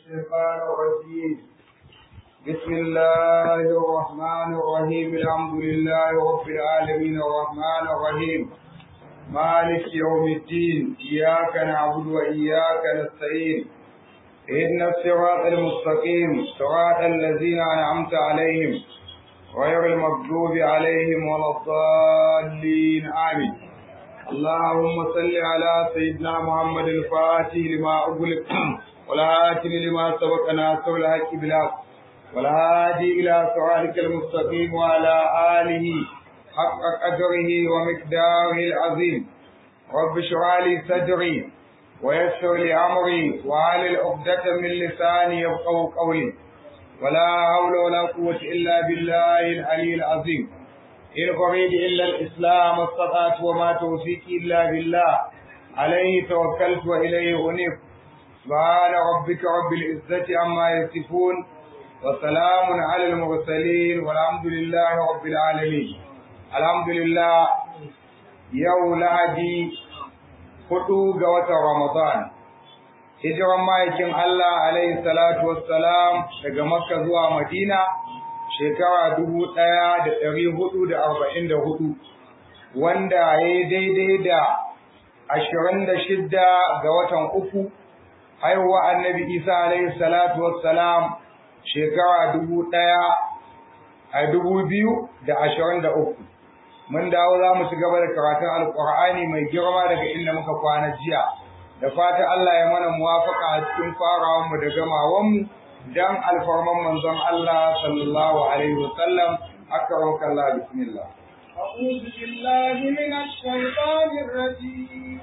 الشيطان الرجيم بسم الله الرحمن الرحيم الحمد لله رب العالمين الرحمن الرحيم مالك يوم الدين إياك نعبد وإياك نستعين إن الصراط المستقيم صراط الذين أنعمت عليهم غير المغضوب عليهم ولا الضالين آمين اللهم صل على سيدنا محمد الفاتح لما أغلق والهاتف لما سبق ناصر الحق بالحق والهادي إلى صراطك المستقيم وعلى آله حق قدره ومقداره العظيم رب اشرح لي صدري ويسر لي أمري وعلى عقدة من لساني يفقهوا قولي ولا حول ولا قوة إلا بالله العلي العظيم إن أريد إلا الإسلام استطعت وما توفيقي إلا بالله عليه توكلت وإليه أنيب سبحان ربك رب العزة عما يصفون وسلام على المرسلين والحمد لله رب العالمين الحمد لله يوم لهدي hudu ga watan Ramadan hijiran ma'aikin Allah alaihi salatu wassalam daga Makka zuwa Madina shekara dubu ɗaya da ɗari hudu da arba'in da hudu wanda ya yi daidai da ashirin da shidda ga watan uku haihuwa annabi Isa alaihi salatu wassalam shekara dubu ɗaya a dubu biyu da ashirin da uku mun dawo za mu ci gaba da karatun alkur'ani mai girma daga inda muka kwana jiya da fata Allah ya mana muwafaka a cikin farawan mu da gamawan mu dan alfarman manzon Allah sallallahu alaihi wasallam akramaka Allah bismillah أعوذ بالله من الشيطان الرجيم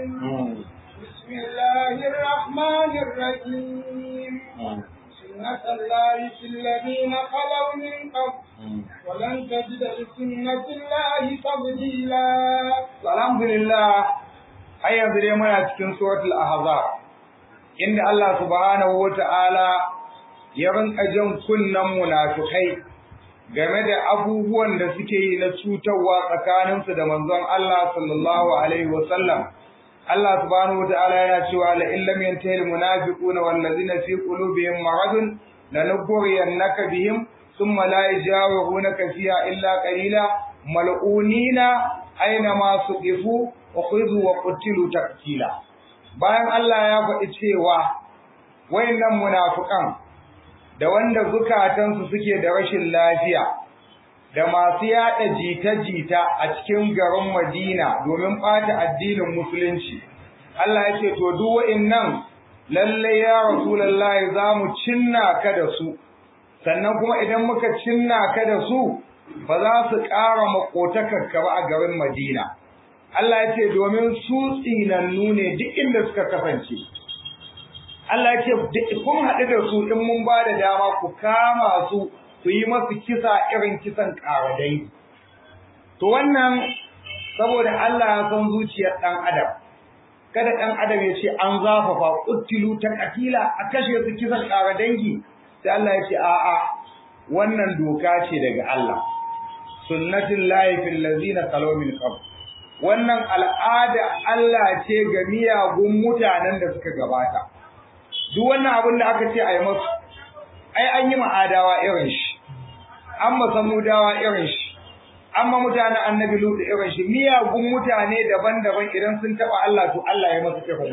بسم الله الرحمن الرحيم سنة الله في الذين خلوا من قبل ولن تجد لسنة الله تبديلا الحمد لله har yanzu dai muna cikin suratul ahzab inda Allah subhanahu wata'ala ya rinka jan kunnan munafikai game da abubuwan da suke yi na cutarwa tsakaninsu da manzon Allah sallallahu alaihi wasallam Allah subhanahu wata'ala yana cewa la illam yantahi almunafiquna wallazina fi qulubihim maradun lanughriyannaka bihim thumma la yajawirunaka fiha illa qalila mal'unina aina ma suqifu ukhidhu wa qutilu taktila bayan Allah ya faɗi cewa wayannan munafikan da wanda zukatansu suke da rashin lafiya da masu yada jita-jita a cikin garin Madina domin ɓata addinin musulunci Allah ya ce to duk wayannan lalle ya rasulullahi za mu cinna ka da su sannan kuma idan muka cinna ka da su ba za su ƙara makotakarka ba a garin Madina Allah ya ce domin su tsinannu ne duk inda suka kasance. Allah ya ce kun haɗu da su in mun ba da dama ku kama su ku yi masu kisa irin kisan ƙaradai. To wannan saboda Allah ya san zuciyar ɗan adam. Kada ɗan adam ya ce an zafafa ƙuttilu ta ƙatila a kashe su kisan ƙaradangi. Sai Allah ya ce a'a wannan doka ce daga Allah. Sunnatin lahi fil lazina salaw min qabl. wannan al'ada Allah ce ga miyagun mutanen da suka gabata duk wannan abin da aka ce a yi masu ai an yi ma'adawa irin shi an masamudawa irin shi an ma mutanen annabi lutu irin shi miyagun mutane daban-daban idan sun taɓa Allah to Allah ya masu tafi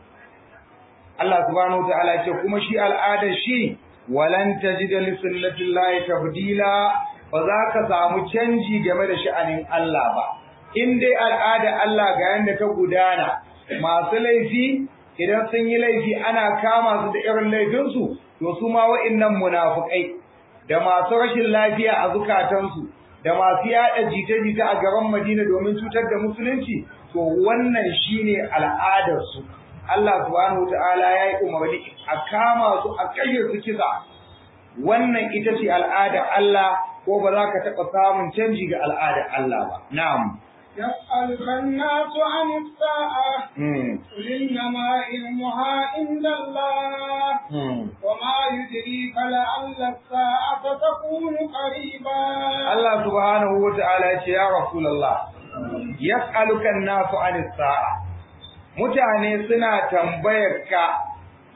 Allah subhanahu wa ta'ala ce kuma shi al'adar shi walan tajida li sunnatillahi tabdila ba za ka samu canji game da sha'anin Allah ba in dai al'ada Allah ga yanda ta gudana masu laifi idan sun yi laifi ana kama su da irin laifinsu to su ma wa'innan munafukai da masu rashin lafiya a zukatansu da masu yada jita-jita a gaban Madina domin cutar da musulunci to wannan shine al'adar su Allah subhanahu wataala ya yi umarni a kama su a kashe su kisa wannan ita ce al'adar Allah ko ba za ka taɓa samun canji ga al'adar Allah ba na'am يسألك الناس عن الساعة قل إنما علمها عند الله وما يدريك لعل الساعة تكون قريبا الله سبحانه وتعالى يا رسول الله يسألك الناس عن الساعة mutane suna tambayar ka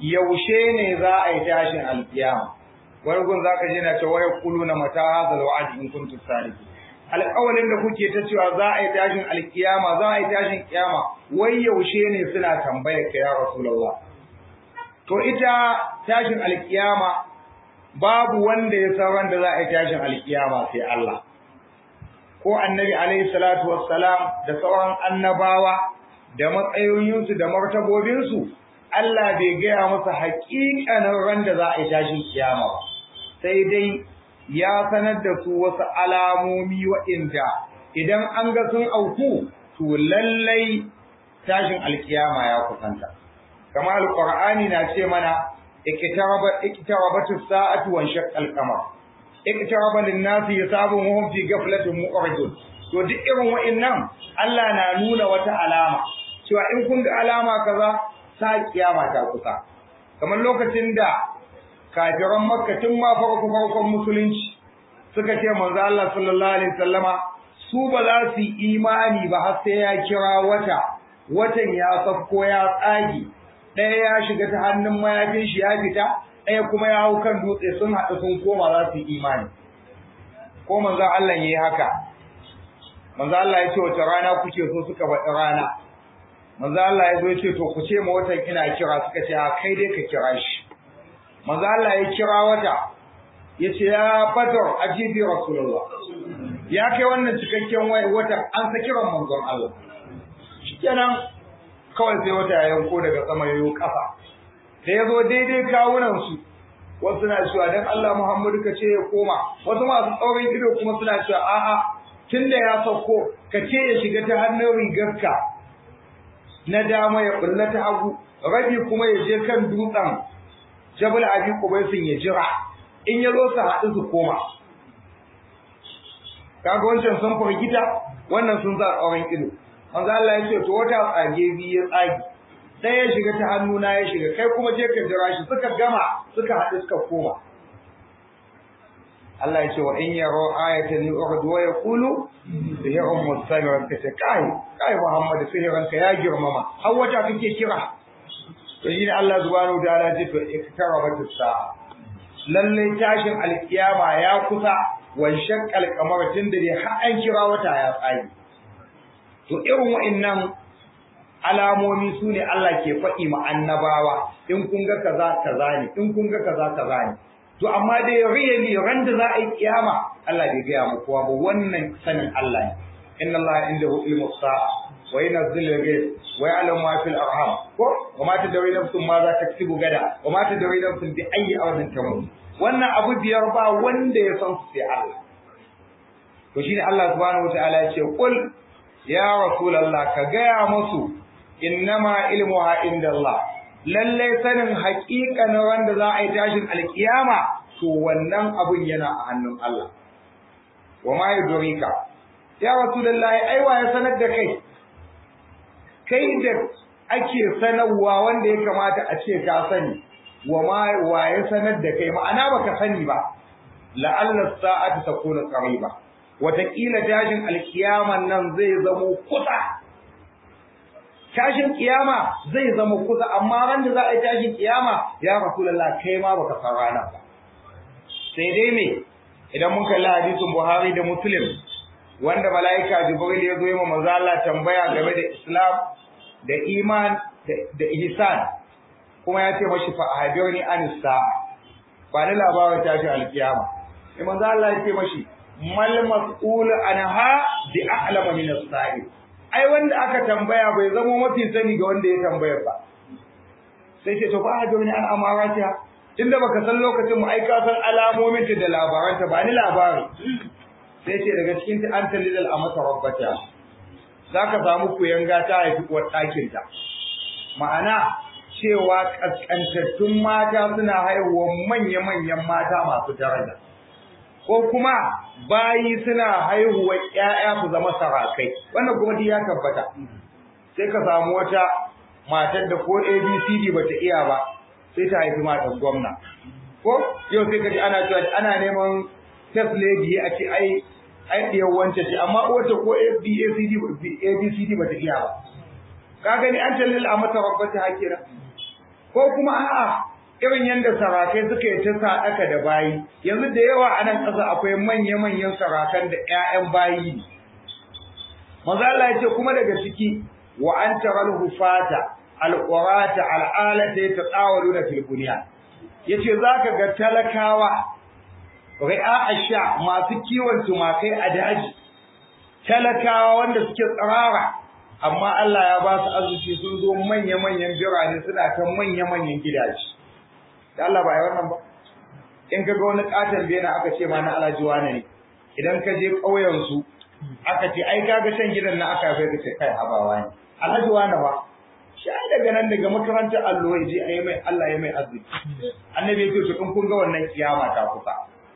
yaushe ne za a yi tashin alkiyama wani gun za ka je na cewa ya kulu na mata hazal wa'ad in kuntum sadiqin alƙawalin da kuke ta cewa za a yi tashin alkiyama za a yi tashin kiyama wai yaushe ne suna tambayar ka ya rasulullah to ita tashin alkiyama babu wanda ya san ran da za a yi tashin alkiyama sai Allah ko annabi alaihi salatu wassalam da sauran annabawa da matsayoyinsu da martabobinsu Allah bai gaya masa haƙiƙanin ran da za a yi tashin kiyama ba sai dai ya sanar da su wasu alamomi waɗanda idan an ga sun auku to lallai tashin alkiyama ya kusanta kamar alqur'ani na ce mana iktaraba iktarabatu sa'atu wa shaqqa al-qamar iktaraba lin-nasi hisabuhum fi ghaflatin mu'ridun to duk irin wa'annan Allah na nuna wata alama cewa in kun ga alama kaza sa kiyama ta kusa kamar lokacin da kafiran makka tun ma farko farkon musulunci suka ce manzo Allah sallallahu alaihi wasallama su ba za su yi imani ba har sai ya kira wata watan ya safko ya tsagi ɗaya ya shiga ta hannun mayafin shi ya fita ɗaya kuma ya hau kan dutse sun haɗu sun koma za su yi imani ko manzo Allah yayi haka manzo Allah ya ce wata rana kuke so suka faɗi rana manzo Allah ya zo ya ce to ku ce ma watan ina kira suka ce a kai dai ka kira shi manzo Allah ya kira wata ya ce ya badar ajibi rasulullah ya kai wannan cikakken wata an sa kiran manzon Allah shikenan kawai sai wata ya yanko daga sama yayo kafa da ya zo daidai kawunan su wasu na cewa dan Allah Muhammadu ka ce ya koma wasu masu tsaurin ido kuma suna cewa a'a tunda ya sauko ka ce ya shiga ta hannun rigarka na dama ya bulla ta hagu rabi kuma ya je kan dutsen jabal abi qubaisin ya jira in ya zo su haɗu su koma kaga wancan sun firgita wannan sun za tsawon ido manzo Allah ya ce to wata tsage bi ya tsage sai ya shiga ta hannuna ya shiga kai kuma je ka jira shi suka gama suka haɗu suka koma Allah ya ce wa in yaro ayatan yu'rid wa yaqulu sihrun mustamir kace kai kai Muhammad sihran ka ya girmama har wata kake kira to shi ne Allah subhanahu wa ta'ala ce to iktarabat as-sa'a lalle tashin alkiyama ya kusa wa shaqqal qamar tunda dai har an kira wata ya tsage to irin wa'annan alamomi su ne Allah ke faɗi ma annabawa in kun ga kaza kaza ne in kun ga kaza kaza ne to amma dai really ran da za a yi kiyama Allah bai gaya mu kowa ba wannan sanin Allah ne inna Allah indahu ilmu sa'a wa yunzilu al-ghayb wa ya'lamu ma fil arham ko wa ma tadri nafsun ma za taksubu gada wa ma tadri nafsun bi ayyi ardin tamut wannan abu biyar ba wanda ya san su sai Allah to shine Allah subhanahu wataala ya ce qul ya rasulullah ka gaya musu innama ilmuha indallah lalle sanin haƙiƙanin wanda za a yi tashin alkiyama to wannan abun yana a hannun Allah wa ma yudrika ya rasulullahi aiwa ya sanar da kai kai da ake sanarwa wanda ya kamata a ce ka sani wa ma wa ya sanar da kai ma'ana baka sani ba la'alla sa'atu takuna qariba wataƙila tashin alkiyaman nan zai zamo kusa tashin kiyama zai zama kusa amma ran da za a yi tashin kiyama ya rasulullah kai ma baka san rana ba sai dai me idan mun kalli hadisin Buhari da Muslim wanda malaika Jibril ya zo yi manzo Allah tambaya game da Islam da iman da ihsan kuma ya ce mashi fa ahbirni an sa'a ba da labarin tashin alkiyama sai manzo Allah ya ce mashi mal mas'ul anha bi a'lama min as-sa'il ai wanda aka tambaya bai zama mafi sani ga wanda ya tambaya ba sai ce to fa ahbirni an amaratiha tunda baka san lokacin mu ai ka san alamomin ta da labaran ta ba ni labari sai ce daga cikin ta an talilal amata rabbata zaka samu kuyanga ta haifi uwar ɗakin ta ma'ana cewa kaskantattun mata suna haihuwa manya-manyan mata masu daraja ko kuma bayi suna haihuwa ƴaƴa su zama sarakai wannan kuma duk ya tabbata sai ka samu wata matar da ko ABCD bata iya ba sai ta haifi matan gwamna ko yau sai kaji ana cewa ana neman test lady a ce ai ai diyar wance ce amma wata ko ABCD ABCD bata iya ba ka gani an talil a mata rabbata hakira ko kuma a'a irin yadda sarakai suka yi ta sadaka da bayi yanzu da yawa a nan ƙasa akwai manya-manyan sarakan da 'ya'yan bayi ne maza Allah ya ce kuma daga ciki wa an taral hufata alqurata al'alata yatatawaluna fil bunyan yace zaka ga talakawa ri'a asha masu kiwon tumakai a daji talakawa wanda suke tsirara amma Allah ya ba su arziki sun zo manya-manyan birane suna kan manya-manyan gidaje da Allah ba ya wannan ba in ka ga wani katon bena aka ce ma na alhaji wane ne idan ka je ƙauyen su aka ce ai kaga shan gidan na aka bai ka ce kai habawa ne alhaji wane ba shi ai daga nan daga makarantar allo ya je ayi mai Allah ya mai arziki annabi ya ce to in kun ga wannan kiyama ta kusa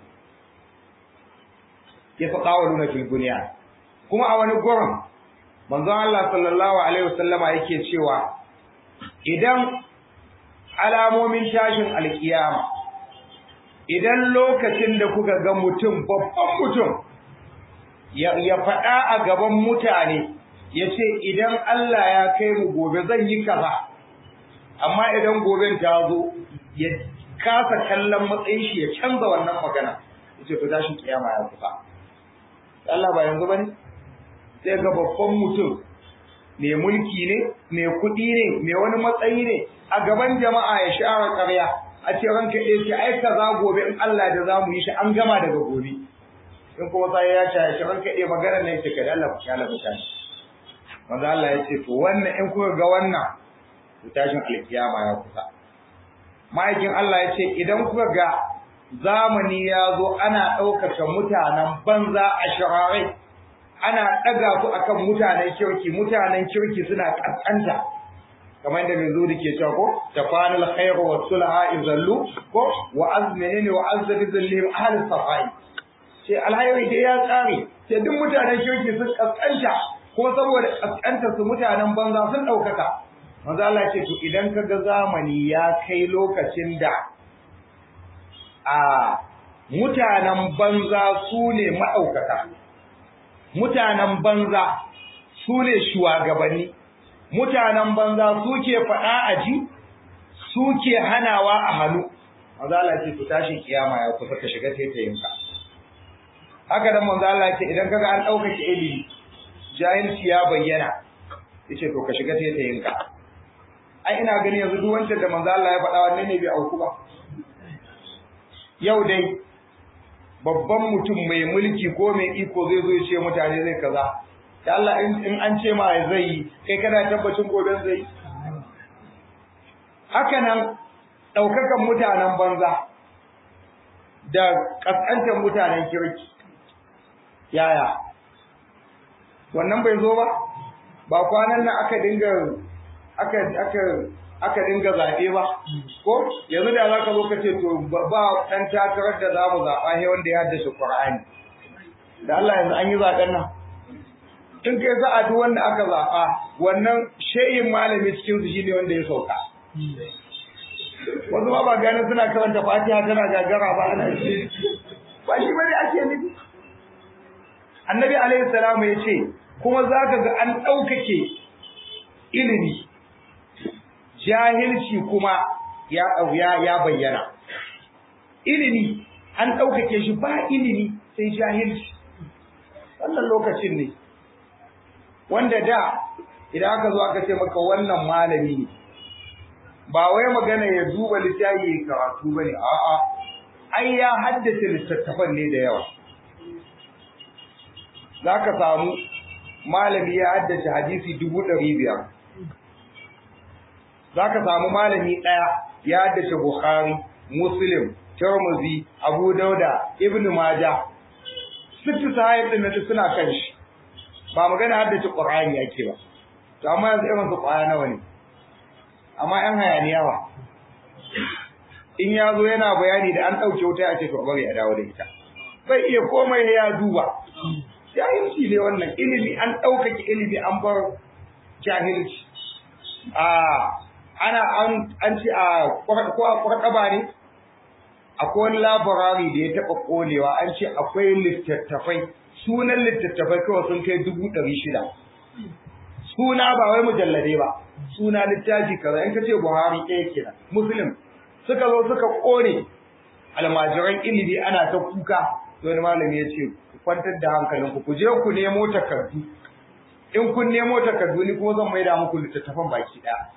ya fa qawluna fil bunyan kuma a wani gurin manzon Allah sallallahu alaihi wasallama yake cewa idan alamomin tashin alkiyama idan lokacin da kuka ga mutum babban mutum ya faɗa a gaban mutane ya ce idan Allah ya kai mu gobe zan yi kaza amma idan goben ta zo ya kasa kallon matsayin shi ya canza wannan magana ya ce to tashin kiyama ya kusa Allah ba yanzu bane sai ga babban mutum mai mulki ne mai kuɗi ne mai wani matsayi ne a gaban jama'a ya share ƙarya a ce ranka ɗaya ce ai kaza gobe in Allah da zamu yi shi an gama daga gobe in kuma sai ya ce shi ranka ɗaya magana ne ce kada Allah ku kyala mutane manzo Allah ya ce to wannan in kuka ga wannan to tashin alkiyama ya kusa ma'aikin Allah ya ce idan kuka ga zamani ya zo ana ɗaukaka mutanen banza a shirarai ana ɗaga su akan mutanen kirki mutanen kirki suna ƙasƙanta kamar yadda mai zuri ke cewa ko tafanul khairu wa sulha izallu ko wa azminini wa azzati zallim ahli safai ce alhairi da ya tsare ce duk mutanen kirki sun ƙasƙanta ko saboda ƙasƙantar su mutanen banza sun ɗaukaka manzo Allah ce to idan ka ga zamani ya kai lokacin da a mutanen banza su ne ma'aukata mutanen banza su ne shugabanni mutanen banza suke faɗa a ji suke hanawa a hannu manzo Allah ce to tashi kiyama ya kusa ka shiga taitayinka haka dan manzo Allah ce idan kaga an dauka ki ilimi jahilci ya bayyana yace to ka shiga taitayinka ai ina gani yanzu duk wancan da manzo Allah ya faɗa wannan ne bai auku ba yau dai babban mutum mai mulki ko mai iko zai zo ya ce mutane zai kaza da Allah in an ce ma zai yi kai kana tabbacin gobe zai yi haka nan ɗaukakan mutanen banza da ƙasƙantar mutanen kirki yaya wannan bai zo ba ba kwanan nan aka dinga aka aka aka dinga zaɓe ba ko yanzu da za ka zo ka ce to ba ɗan takarar da za mu zaɓa he wanda ya haddace Qur'ani da Allah yanzu an yi zaɓen nan in kai za a duk wanda aka zaɓa wannan shehin malami cikin su shine wanda ya sauka wasu ma ba ganin suna karanta fatiha tana gagara ba ana shi ba shi bane ake nufi annabi alaihi salamu ya ce kuma za ka ga an ɗaukake ilimi jahilci kuma ya ya ya bayyana ilimi an ɗaukake shi ba ilimi sai jahilci wannan lokacin ne wanda da idan aka zo aka ce maka wannan malami ne ba wai magana ya duba littafi ya karatu bane a'a ai ya haddace littattafan ne da yawa zaka samu malami ya haddace hadisi dubu ɗari biyar zaka samu malami ɗaya ya haddace bukhari muslim tirmidhi abu dauda ibnu majah sittu sahib din suna kan shi ba magana haddace qur'ani yake ba to amma yanzu irin su kwaya nawa ne amma yan hayaniya ba in ya zo yana bayani da an ɗauke wuta ya ce to bari a dawo da ita bai iya komai ya duba jahilci ne wannan ilimi an ɗaukake ilimi an bar jahilci a ana an an ci a ko a kwarɗaba ne akwai wani labarari da ya taɓa ƙonewa an ce akwai littattafai sunan littattafai kawai sun kai dubu ɗari shida suna ba wai mujallade ba suna littafi kaza in ka ce buhari ɗaya kenan muslim suka zo suka ƙone almajiran ilimi ana ta kuka to wani malami ya ce ku kwantar da hankalinku ku je ku nemo takardu in kun nemo takardu ni kuma zan maida muku littattafan baki ɗaya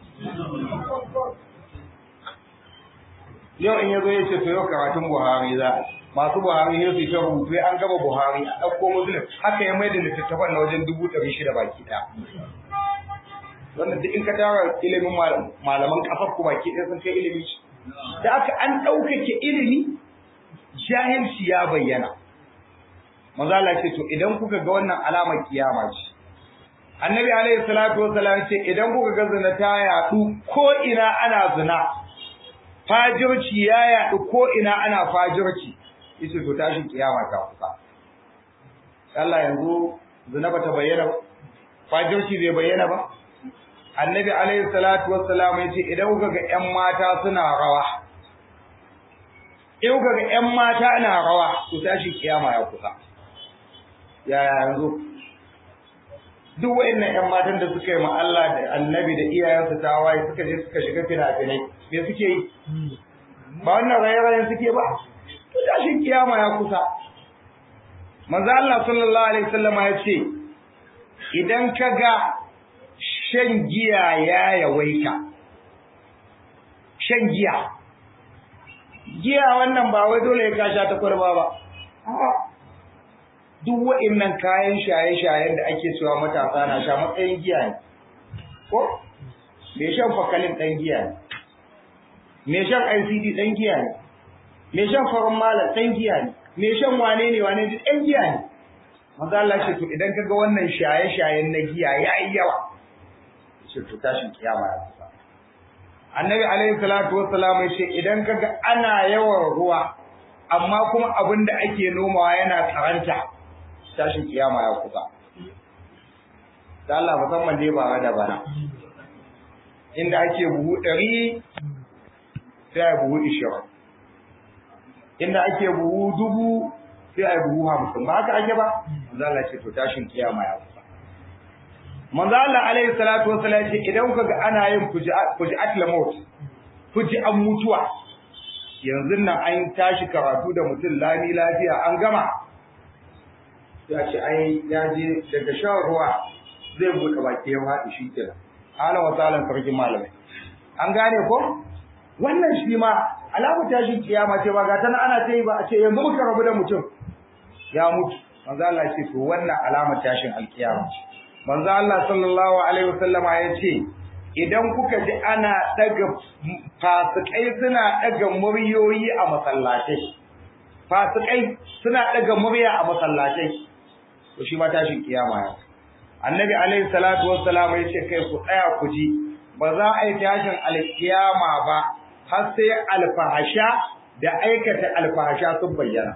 yau in yazo ya ce to yau karatun buhari za a masu buhari ne su ta rubutu an gaba buhari a ɗauko muslim haka ya maida littattafan na wajen dubu ɗari shida baki ɗaya wannan duk in ka tara ilimin malaman ƙasar ku baki ɗaya sun kai ilimi da aka an ɗaukake ilimi jahilci ya bayyana manzo Allah ce to idan kuka ga wannan alamar kiyama ce annabi alaihi salatu wasallam ce idan kuka ga zina ta yaɗu ko ina ana zina fajirci ya yaɗu ko ina ana fajirci yace to tashin kiyama ta kusa Allah yanzu zina bata bayyana ba fajirci bai bayyana ba annabi alaihi salatu wassalam yace idan kuka ga ƴan mata suna rawa in kuka ga ƴan mata na rawa to tashi kiyama ya kusa yaya yanzu duk wayannan ƴan matan da suka yi ma Allah da annabi da iyayensu tawaye suka je suka shiga fina-finai me suke yi ba wannan raye-rayen suke ba to tashin kiyama ya kusa manzo Allah sallallahu alaihi wasallam ya ce idan ka ga shan giya ya yawaita shan giya giya wannan ba wai dole ya kasha ta kwarba ba duk wa'annan kayan shaye-shayen da ake cewa matasa na sha matsayin giya ne ko me shan fakalin dan giya ne me shan ICD dan giya ne me shan farin malam dan giya ne me shan wane ne wane ne dan giya ne manzo Allah ce to idan kaga wannan shaye-shayen na giya yayi yawa ce to tashin kiyama ya kusa annabi alaihi salatu wassalam ya ce idan kaga ana yawan ruwa amma kuma abin da ake nomawa yana karanta tashin kiyama ya kusa da Allah musamman dai ba da bana inda ake buhu ɗari sai a buhu ishirin inda ake buhu dubu sai a buhu hamsin ba haka ake ba manzo Allah ce to tashin kiyama ya kusa manzo Allah alaihi salatu wasallam ce idan kuka ga ana yin fuji'at lamut fuji'an mutuwa yanzu nan an tashi karatu da mutum lami lafiya an gama ya ce ai ya je daga shan ruwa zai buɗe baki ya faɗi shi kenan ala wa salan sarkin malamai an gane ko wannan shi ma alamu tashin kiyama ce ba ga tana ana ta yi ba a ce yanzu muka rabu da mutum ya mutu manzo Allah ce to wannan alamar tashin alkiyama ce manzo Allah sallallahu alaihi wasallama ya ce idan kuka ji ana daga fasikai suna daga muryoyi a masallatai fasikai suna daga murya a masallatai to shi ma tashin kiyama ya annabi alaihi salatu wassalam ya ce kai ku tsaya ku ji ba za a yi tashin alkiyama ba har sai alfahasha da aikata alfahasha sun bayyana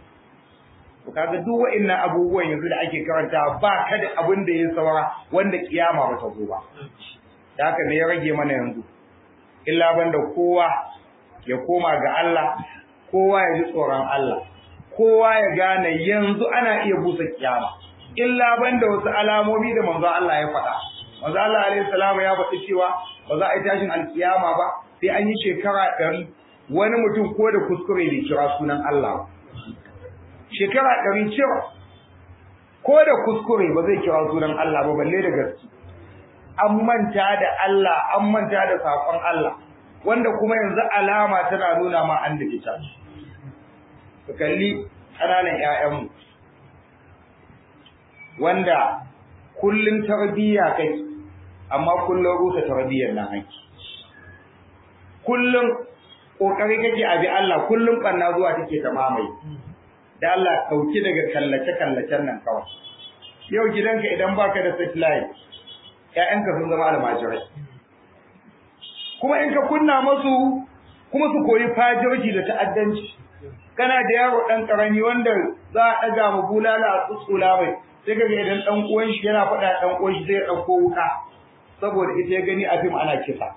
to kaga duk wa'annan abubuwan yanzu da ake karanta ba ka da abin da ya saura wanda kiyama ba ta zo ba da haka ne ya rage mana yanzu illa banda kowa ya koma ga Allah kowa ya ji tsoron Allah kowa ya gane yanzu ana iya busa kiyama illa banda wasu alamomi da manzo Allah ya faɗa manzo Allah alaihi salamu ya faɗi cewa ba za a yi tashin alkiyama ba sai an yi shekara ɗari wani mutum ko da kuskure bai kira sunan Allah ba shekara ɗari cewa ko da kuskure ba zai kira sunan Allah ba balle da gaske an manta da Allah an manta da saƙon Allah wanda kuma yanzu alama tana nuna ma an da kita ka kalli ƙananan ƴaƴanmu wanda kullum tarbiyya kai amma kullum rusa tarbiyyar nan haki kullum kokari kake abi Allah kullum banna zuwa take ta mamaye da Allah kauki daga kallace kallacen nan kawai yau gidanka idan baka da satellite ƴaƴanka sun zama almajirai kuma in ka kunna masu kuma su koyi fajirci da ta'addanci kana da yaro dan karami wanda za a daga mu bulala a tsutsula mai sai kaga idan dan uwan shi yana faɗa dan uwan shi zai dauko wuka saboda ita ya gani a fim ana kisa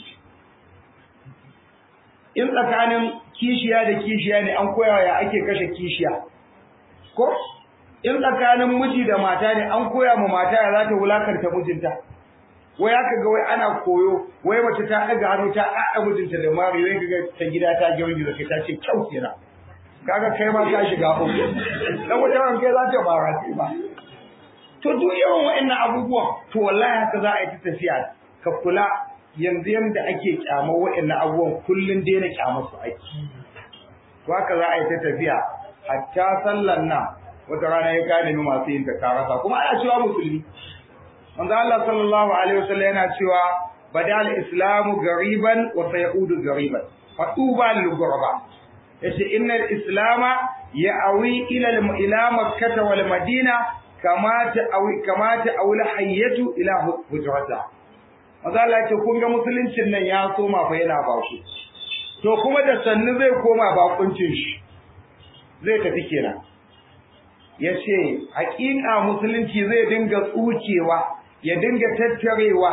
in tsakanin kishiya da kishiya ne an koya ya ake kashe kishiya ko in tsakanin miji da mata ne an koya ma mata ya za ta wulakanta mijinta wai aka ga wai ana koyo wai mace ta ɗaga hannu ta ɗaɗa mijinta da mari wai kaga ta gida ta girgiza kai ta ce kyau kenan kaga kai ma ka shiga uku dan wata ran kai za ta bara ce ba to duk yawan wa'annan abubuwan to wallahi haka za a yi ta tafiya ka kula yanzu yanda ake kyamar wa'annan abubuwan kullun daina kyamar su ake to haka za a yi ta tafiya hatta sallan nan wata rana ya gane mu masu yin ta karasa kuma ana cewa musulmi manzo Allah sallallahu alaihi wasallam yana cewa badal islamu gariban wa sayaudu gariban fa tuba lil ghuraba yace innal islama ya'awi ila ila makkah wal madina kama ta'awi kama ta'awla hayyatu ila hujrata manzo Allah yace kun ga musuluncin nan ya soma fa yana baku to kuma da sannu zai koma bakuncin shi zai tafi kenan ya ce haƙiƙa musulunci zai dinga tsukewa ya dinga tattarewa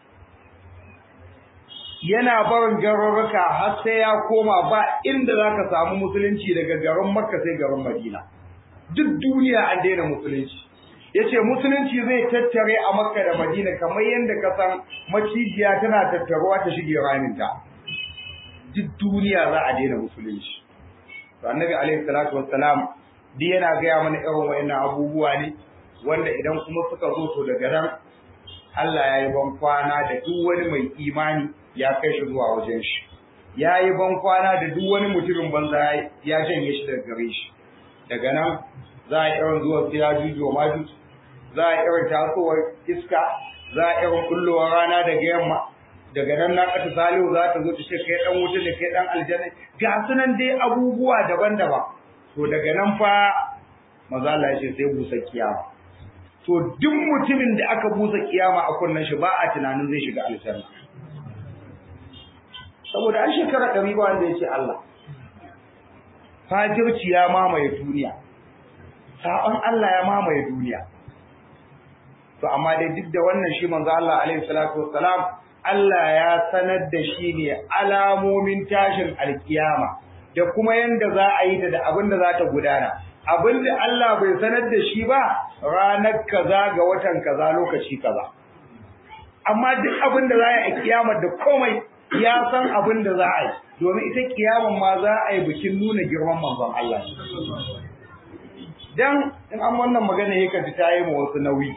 yana barin garuruka har sai ya koma ba inda za ka samu musulunci daga garin makka sai garin madina duk duniya an daina musulunci ya ce musulunci zai tattare a makka da madina kamar yadda ka san macijiya tana tattaruwa ta shige raminta duk duniya za a daina musulunci to annabi alaihi salatu wassalam duk yana gaya mana irin wayannan abubuwa ne wanda idan kuma suka zo to daga nan Allah ya yi ban kwana da duk wani mai imani ya kai shi zuwa wajen shi ya yi ban kwana da duk wani mutumin banza ya janye shi daga gare shi daga nan za a irin zuwa su ya juju ma za a irin tasowar iska za a irin kullowar rana daga yamma daga nan na kata salihu za ta zo ta ce kai dan wuta ne kai dan aljanna ga sunan dai abubuwa daban-daban to daga nan fa maza Allah ya ce sai busa kiyama to duk mutumin da aka busa kiyama a kunnan shi ba a tunanin zai shiga aljanna saboda an shekara ɗari ba wanda ya ce Allah fajirci ya mamaye duniya saɓon Allah ya mamaye duniya to amma dai duk da wannan shi manzo Allah alaihi salatu wassalam Allah ya sanar da shi ne alamomin tashin alkiyama da kuma yanda za a yi ta da abin da za ta gudana abin da Allah bai sanar da shi ba ranar kaza ga watan kaza lokaci kaza amma duk abin da za a yi a kiyamar da komai ya san abin da za a yi domin ita kiyamar ma za a yi bikin nuna girman manzon Allah dan in an wannan magana yake ji ta yi ma wasu nauyi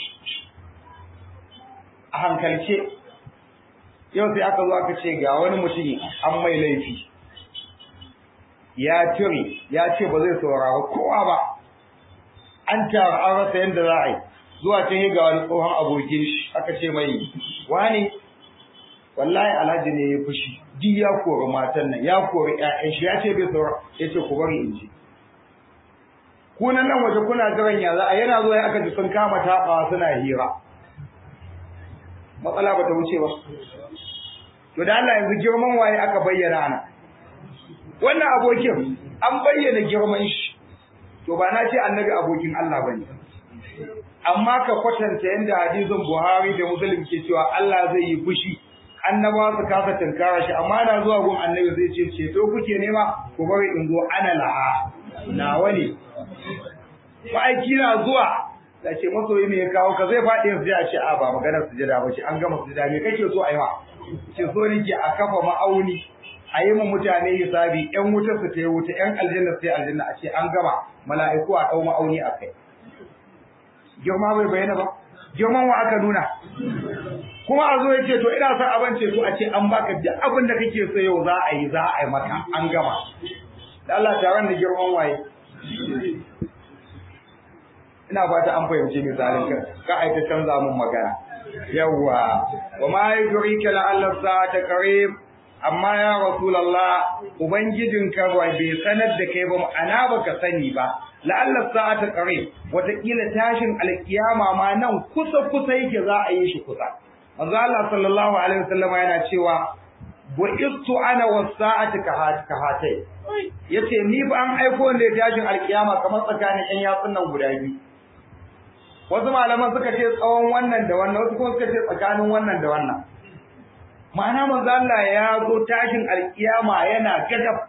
a hankalce yau sai aka zo aka ce ga wani mutum an mai laifi ya cire ya ce ba zai saurara kowa ba an tara an rasa yadda za a yi zuwa can ga wani tsohon abokin shi aka ce mai wani wallahi alhaji ne ya fushi duk ya kori matan nan ya kori ƴaƴan shi ya ce bai saurara ya ce ku bari in ji kunan nan waje kuna jiran ya za a yana zuwa aka ji sun kama taɓawa suna hira matsala ba ta wuce ba to da Allah yanzu girman waye aka bayyana ana wannan abokin an bayyana girman shi to ba na ce annabi abokin Allah bane amma ka kwatanta yanda hadisin Buhari da Muslim ke cewa Allah zai yi fushi annaba su kasa tunkara shi amma na zuwa gun annabi zai ce ceto kuke nema ku bari in zo ana laha nawa ne ma'aiki na zuwa da ce masoyi me ya kawo ka zai faɗi yanzu a ce a ba maganar sujada ba ce an gama sujada me kake so a yi ma ce so nake a kafa ma'auni a yi ma mutane hisabi ƴan wuta su ta yi wuta ƴan aljanna su ta yi aljanna a ce an gama mala'iku a ɗau ma'auni a kai girma bai bayyana ba girman wa aka nuna kuma a zo ya ce to ina son abin ce to a ce an baka duk abin da kake so yau za a yi za a yi maka an gama da Allah taron da girman waye ina fata an fahimci misalin ka ka aita canza mun magana yawwa wa ma yudrika la alla sa'ata qarib amma ya rasulullah ubangijinka ba bai sanar da kai ba ana baka sani ba la alla sa'ata qarib wataƙila tashin alkiyama ma nan kusa kusa yake za a yi shi kusa manzo Allah sallallahu alaihi wasallam yana cewa bu'istu ana was-sa'ati ka hatai yace ni ba an aiko ne tashin alkiyama kamar tsakanin ɗan yatsun nan guda biyu wasu malaman suka ce tsawon wannan da wannan wasu kuma suka ce tsakanin wannan da wannan ma'ana manzo Allah ya zo tashin alkiyama yana gagab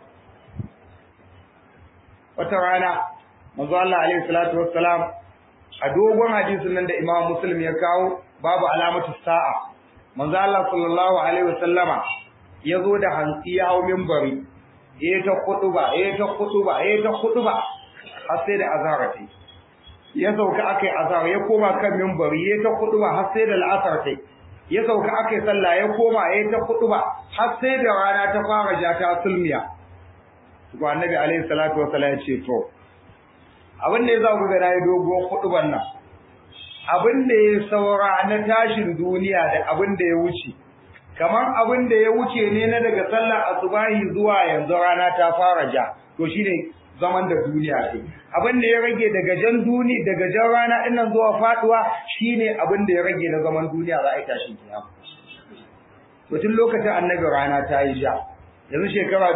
wata rana manzo Allah alaihi salatu wassalam a dogon hadisin nan da Imam Muslim ya kawo babu alamatu sa'a manzo Allah sallallahu alaihi wasallama yazo da hantsi ya hau minbari eh ta kutuba eh ta kutuba eh ta kutuba har sai da azhar ta ya sauka akai azhar ya koma kan minbari eh ta kutuba har sai da al'asar ta ya sauka akai sallah ya koma eh ta kutuba har sai da rana ta fara ja ta sulmiya to annabi alaihi salatu wasallam ya ce to abin da ya za ku ga nayi dogon kutuban nan abin da ya saura na tashin duniya da abin da ya wuce kamar abin da ya wuce ne na daga sallar asubahi zuwa yanzu rana ta fara ja to shine zaman da duniya ce abin da ya rage daga jan duni daga jan rana din nan zuwa faduwa shine abin da ya rage na zaman duniya za a yi tashin kiyama to tun lokacin annabi rana ta yi ja yanzu shekara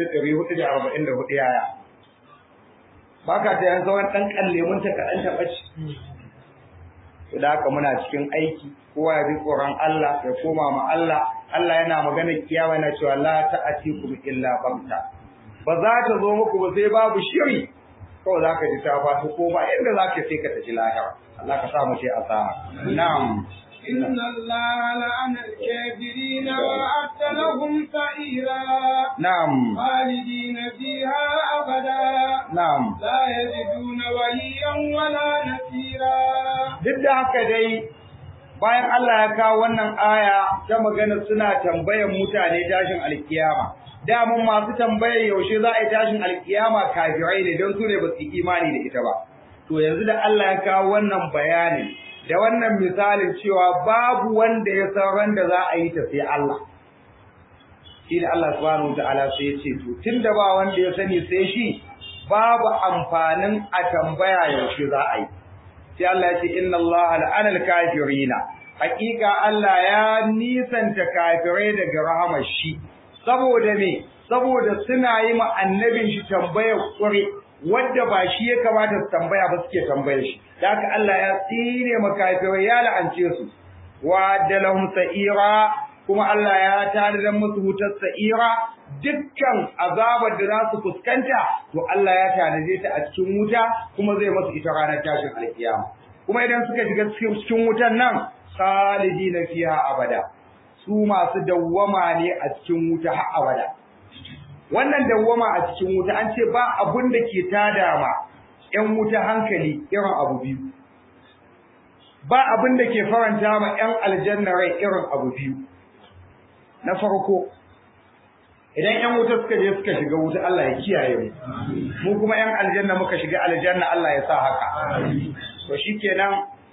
1444 yaya baka ta yanzu wani dan kalle mun ta kadan ta bace da haka muna cikin aiki kowa ya bi tsoron Allah ya koma ma Allah Allah yana magana kiyawa yana cewa la ta'atikum illa bamta ba za ta zo muku ba sai babu shiri kawai za ka ji ta fata ko ba inda za ka sai ka tafi lahira Allah ka sa mu ce asara na'am إن الله لعن الكافرين وأعد لهم سعيرا نعم خالدين فيها أبدا نعم لا يجدون وليا ولا نصيرا duk da haka dai bayan Allah ya kawo wannan aya ta magana suna tambayar mutane tashin alkiyama damun masu tambayar yaushe za a yi tashin alkiyama kafirai ne don su ne ba su yi imani da ita ba to yanzu da Allah ya kawo wannan bayanin da wannan misalin cewa babu wanda ya san ran da za a yi ta sai Allah shi da Allah subhanahu wataala sai ya ce to tunda ba wanda ya sani sai shi babu amfanin a tambaya yaushe za a yi sai Allah ya ce inna Allah la'ana al-kafirina hakika Allah ya nisanta kafirai daga rahamar shi saboda me saboda suna yi ma annabin shi tambayar kure wanda ba shi ya kamata su tambaya ba suke tambayar shi da haka Allah ya tsine ma kafirai ya la'ance su wa dalahum sa'ira kuma Allah ya tanadar musu wutar sa'ira dukkan azabar da za su fuskanta to Allah ya tanaje ta a cikin wuta kuma zai masu ita ranar tashin alkiyama kuma idan suka shiga cikin wutan nan khalidina fiha abada su masu dawwama ne a cikin wuta har abada wannan dawwama a cikin wuta an ce ba abun da ke tada ma ƴan wuta hankali irin abu biyu ba abin da ke faranta ma ƴan aljanna rai irin abu biyu na farko idan ƴan wuta suka je suka shiga wuta Allah ya kiyaye mu mu kuma ƴan aljanna muka shiga aljanna Allah ya sa haka to shikenan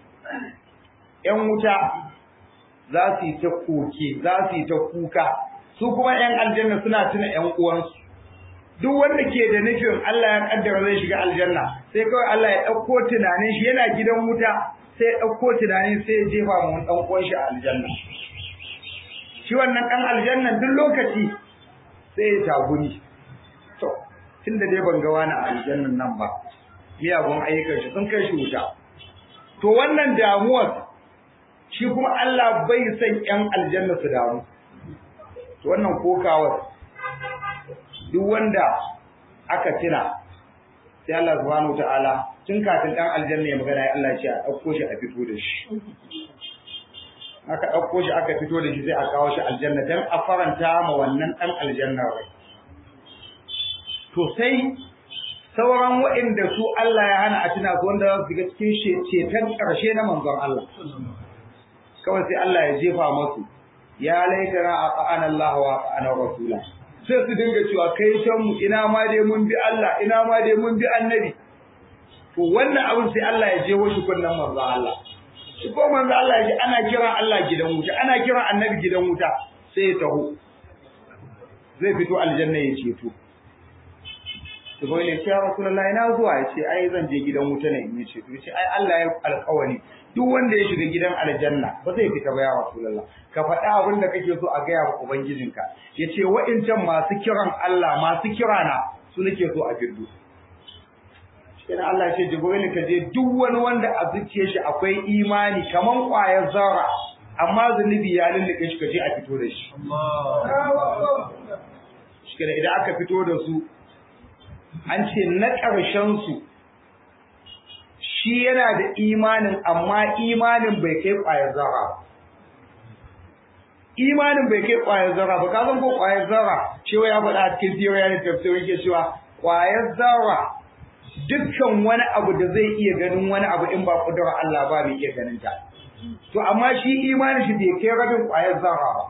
ƴan wuta za su yi ta koke za su yi ta kuka su kuma ƴan aljanna suna tuna ƴan uwansu duk wanda ke da nufin Allah ya kaddara zai shiga aljanna sai kawai Allah ya ɗauko tunanin shi yana gidan wuta sai ya ɗauko tunanin sai ya jefa mu ɗan uwan shi a aljanna shi wannan ɗan aljanna duk lokaci sai ya taguni to tunda dai ban ga wani a aljannan nan ba miyagun ayyukan shi sun kai shi wuta to wannan damuwar shi kuma Allah bai san ƴan aljanna su damu to wannan kokawar duk wanda aka tuna sai Allah subhanahu wataala tun kafin dan aljanna ya magana ya Allah ya ce a dauko shi a fito da shi aka dauko shi aka fito da shi sai a kawo shi aljanna dan a faranta ma wannan dan aljanna rai to sai sauran waɗanda su Allah ya hana a tuna su wanda za su shiga cikin ceton ƙarshe na manzon Allah kawai sai Allah ya jefa masu ya laitana a ƙa'an Allah wa ƙa'an Rasula sai su dinga cewa kai can mu ina ma dai mun bi Allah ina ma dai mun bi annabi to wannan abin sai Allah ya jeho shi kunnan manzo Allah shi ko manzo Allah ya ji ana kira Allah gidan wuta ana kira annabi gidan wuta sai ya taho zai fito aljanna ya ceto to bai ne ya rasulullahi na zuwa ya ce ai zan je gidan wuta ne in ya ceto ya ce ai Allah ya alƙawari duk wanda ya shiga gidan aljanna ba zai fita ba ya rasulullah ka faɗa abin da kake so a gaya wa ubangijinka yace wa'incan masu kiran Allah masu kirana su nake so a fiddu shi Allah ya ce jibril ka je duk wani wanda a zuciyar shi akwai imani kaman ƙwayar zarra amma zunubi ya lullube shi ka je a fito da shi shi idan aka fito da su an ce na ƙarshen su shi yana da imanin amma imanin bai kai ƙwayar zarra ba imanin bai kai ƙwayar zarra ba ka san ko ƙwayar zarra cewa ya faɗa a cikin theory da tafsir yake cewa ƙwayar zarra dukkan wani abu da zai iya ganin wani abu in ba kudura Allah ba bai iya ganin ta to amma shi imanin shi bai kai rabin ƙwayar zarra ba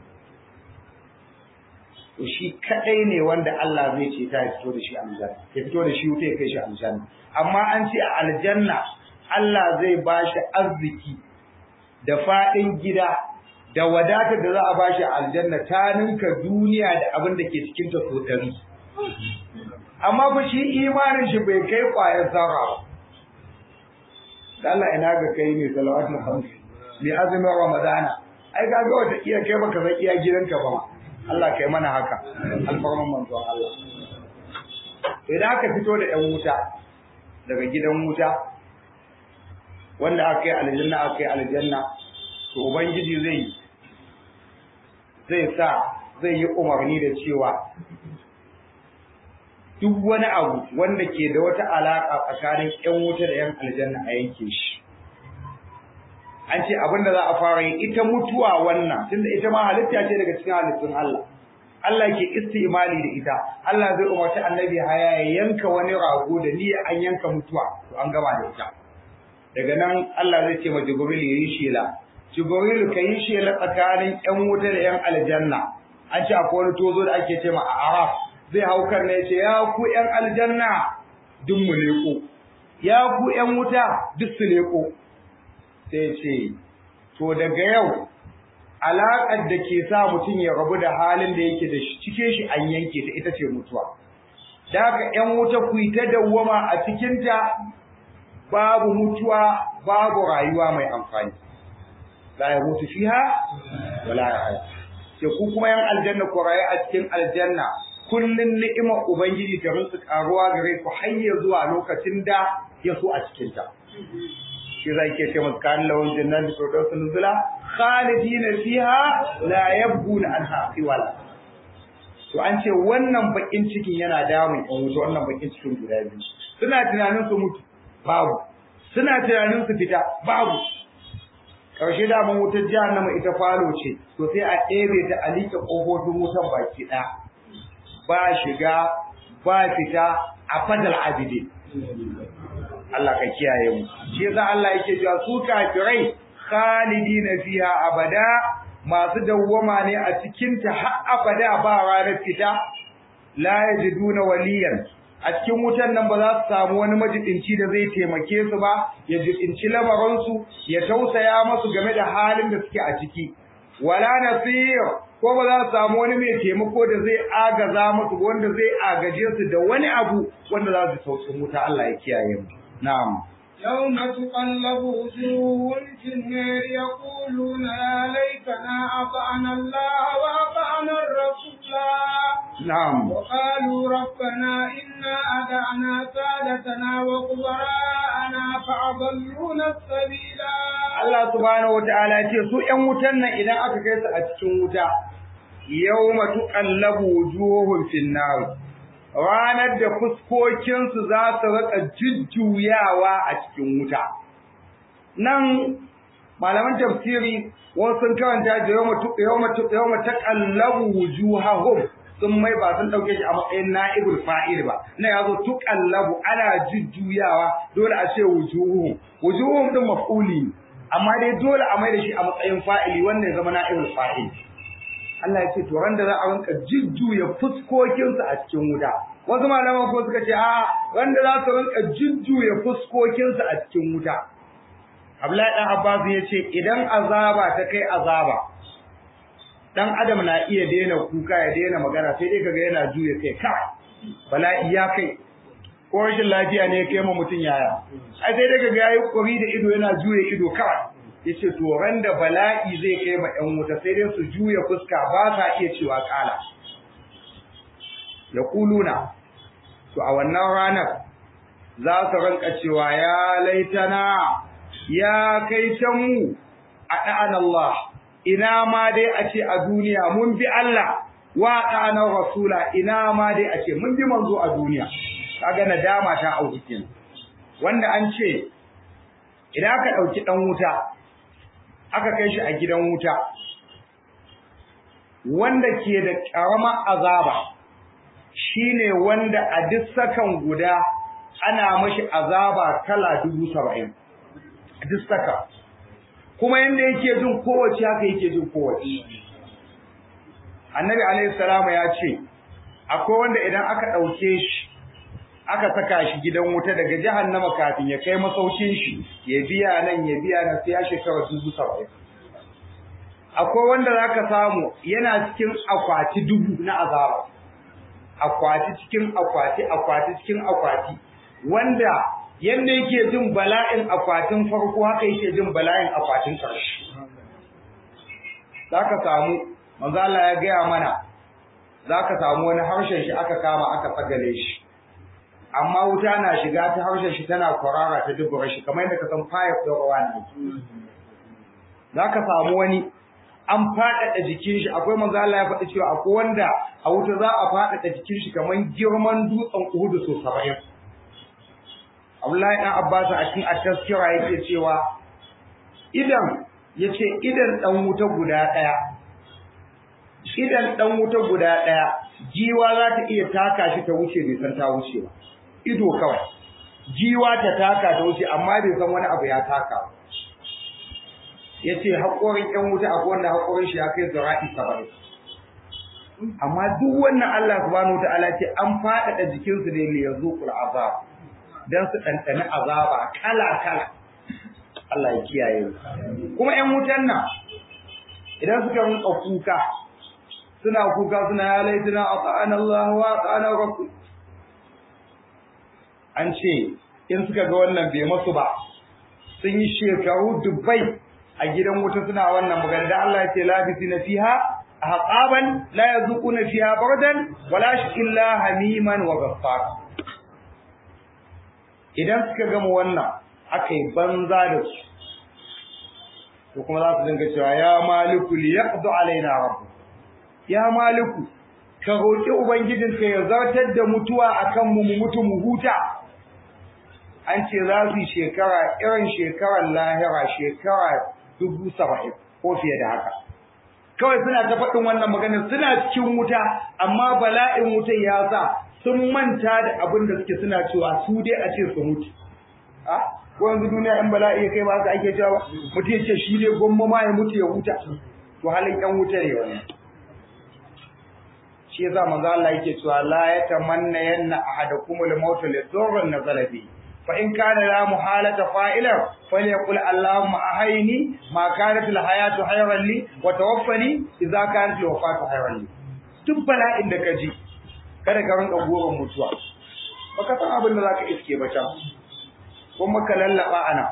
to shi kadai ne wanda Allah zai ce ta fito da shi aljanna ya fito da shi wuta ya kai shi aljanna amma an ce a aljanna Allah zai ba shi arziki da fadin gida da wadatar da za a ba shi aljanna ta ninka duniya da abin da ke cikin ta so dari amma fa shi imanin shi bai kai kwayar zarra ba da Allah ina ga kai ne salawatul khams bi azumin ramadana ai ga ga wata iya kai baka san iya gidanka ba ma Allah kai mana haka alfarman manzon Allah idan aka fito da ɗan wuta daga gidan wuta wanda aka yi aljanna aka yi aljanna to ubangiji zai zai sa zai yi umarni da cewa duk wani abu wanda ke da wata alaka tsakanin ƴan wuta da ƴan aljanna a yanke shi an ce abin da za a fara yi ita mutuwa wannan tunda ita ma halitta ce daga cikin halittun Allah Allah ke istimali da ita Allah zai umarci annabi haya ya yanka wani rago da niyya an yanka mutuwa to an gama da ita daga nan Allah zai ce ma Jibril ya yi shela Jibril ka yi shela tsakanin ƴan wuta da ƴan aljanna an ce akwai wani tozo da ake ce ma a Araf zai hau kan ne ya ce ya ku ƴan aljanna duk mu leko ya ku ƴan wuta duk su leko sai ce to daga yau alaƙar da ke sa mutum ya rabu da halin da yake da shi cike shi an yanke ta ita ce mutuwa da haka ƴan wuta ku yi ta dawwama a cikinta babu mutuwa babu rayuwa mai amfani la ya mutu fiha wala ya haya sai ku kuma yan aljanna ku rayu a cikin aljanna kullun ni'imar ubangiji ta rinsu karuwa gare ku har zuwa lokacin da ya so a cikinta shi zai ke ce masu kan lawan jannan da sauransu nuzula khalidina fiha la yabghuna anha qiwala to an ce wannan bakin cikin yana damun ɗan wuta wannan bakin cikin guda biyu suna tunanin su mutu babu suna tunanin su fita babu karshe da mun wutar jahannama ita falo ce to sai a ɗebe ta a liƙe ƙofofin wutan baki ɗaya ba shiga ba fita a fadal abidi Allah ka kiyaye mu shi yasa Allah yake cewa su kafirai khalidina fiha abada masu dawwama ne a cikin ta har abada ba ranar fita la yajiduna waliyan a cikin wutan nan ba za su samu wani majidinci da zai taimake su ba ya jidinci lamarin su ya tausaya musu game da halin da suke a ciki wala nasir ko ba za su samu wani mai taimako da zai agaza musu wanda zai agaje su da wani abu wanda za su tausayi wuta Allah ya kiyaye mu نعم يوم تقلب وجوههم في النار يقولون يا ليتنا أطعنا الله وأطعنا الرسول نعم وقالوا ربنا إنا أدعنا سادتنا وكبراءنا فأضلونا السبيلا Allah subhanahu wataala ya ce su ƴan wutan nan idan aka kai su a cikin wuta yawma tuqallabu wujuhum fin nar ranar da fuskokinsu za su rika jujjuyawa a cikin wuta. Nan malaman tafsiri wasu sun karanta da yawma taqallabu wujuhahum sun mai ba sun dauke shi a matsayin na'ibul fa'il ba na yazo tuqallabu ana jujjuyawa dole a ce wujuhum wujuhum din maf'uli amma dai dole a mai da shi a matsayin fa'ili wannan ya zama na'ibul fa'il Allah ya ce to ran da za a rinka jujjuya fuskokinsu a cikin wuta wasu malaman ko suka ce a ran da za su rinka jujjuya fuskokinsu a cikin wuta Abdullahi dan Abbas ya ce idan azaba ta kai azaba dan adam na iya daina kuka ya daina magana sai dai kaga yana juya kai kai bala'i ya kai ko rashin lafiya ne ya kai ma mutum yaya ai sai dai kaga yayi kuri da ido yana juya ido kawai yace to ran da bala'i zai kai ma ƴan wuta sai dai su juya fuska ba sa iya cewa kala yaquluna to a wannan ranar za su ranka cewa ya laitana ya kai ta mu a da'an Allah ina ma dai a ce a duniya mun bi Allah wa da'ana rasula ina ma dai a ce mun bi manzo a duniya kaga nadama ta auki kenan wanda an ce idan aka ɗauki ɗan wuta aka kai shi a gidan wuta wanda ke da ƙaramar azaba shine wanda a duk sakan guda ana mashi azaba kala dubu saba'in duk saka kuma yanda yake jin kowace haka yake jin kowace annabi alaihi salamu ya ce akwai wanda idan aka ɗauke shi aka saka shi gidan wuta daga jahannama kafin ya kai masaukin shi ya biya nan ya biya nan sai ya shekara dubu saba'in akwai wanda zaka samu yana cikin akwati dubu na azaba akwati cikin akwati akwati cikin akwati wanda yanda yake jin bala'in akwatin farko haka yake jin bala'in akwatin ƙarshe zaka samu manzo Allah ya gaya mana zaka samu wani harshen shi aka kama aka tsagale shi amma wuta na shiga ta harshen shi tana kwarara ta dubura shi kamar yadda ka san pipe da ruwa ne zaka samu wani an faɗaɗa jikin shi akwai manzo Allah ya faɗi cewa akwai wanda a wuta za a faɗaɗa jikin shi kamar girman dutsen Uhud so 70 Abdullahi dan Abbas a cikin at-tazkira yake cewa idan yace idan dan wuta guda ɗaya idan dan wuta guda ɗaya jiwa za ta iya taka shi ta wuce bai san ta wuce ba ido kawai jiwa ta taka ta wuce amma bai san wani abu ya taka ba yace haƙorin ƴan wuta akwai wanda haƙorin shi ya kai zira'i saba'in amma duk wannan Allah subhanahu wataala ce an faɗaɗa jikinsu ne li yazuqul azab dan su ɗanɗani azaba kala kala Allah ya kiyaye kuma ƴan wutan nan idan suka rinka kuka suna kuka suna ya laituna ata'ana Allah wa ata'ana rasul an ce in suka ga wannan bai masu ba sun yi shekaru dubbai a gidan wuta suna wannan magana da Allah ya ce labisi na fiha ahqaban la yazuquna fiha bardan wala illa hamiman wa ghaffara idan suka gama wannan akai banza da su to kuma za su dinga cewa ya maliku li yaqdu alaina rabbu ya maliku ka roki ubangijinka ya zartar da mutuwa akan mu mu mutu mu huta an ce za su yi shekara irin shekarar lahira shekara dubu saba'in ko fiye da haka kawai suna ta faɗin wannan magana suna cikin wuta amma bala'in wutan ya sa sun manta da abin da suke suna cewa su dai a ce su mutu a ko yanzu duniya in bala'i ya kai ba haka ake cewa mutum ya ce shi dai gwamma ma ya mutu ya huta to halin yan wuta ne wannan shi yasa manzo Allah yake cewa la yatamanna yanna ahadakumul mautu li dhurrin nazala bihi فإن كان لا محالة فائلا فليقل اللهم أحيني ما كانت الحياة خيرا لي وتوفني إذا كانت الوفاة خيرا لي duk bala'in da ka ji kada ka rinka goron mutuwa baka san abin da za ka iske ba can kuma ka lallaba ana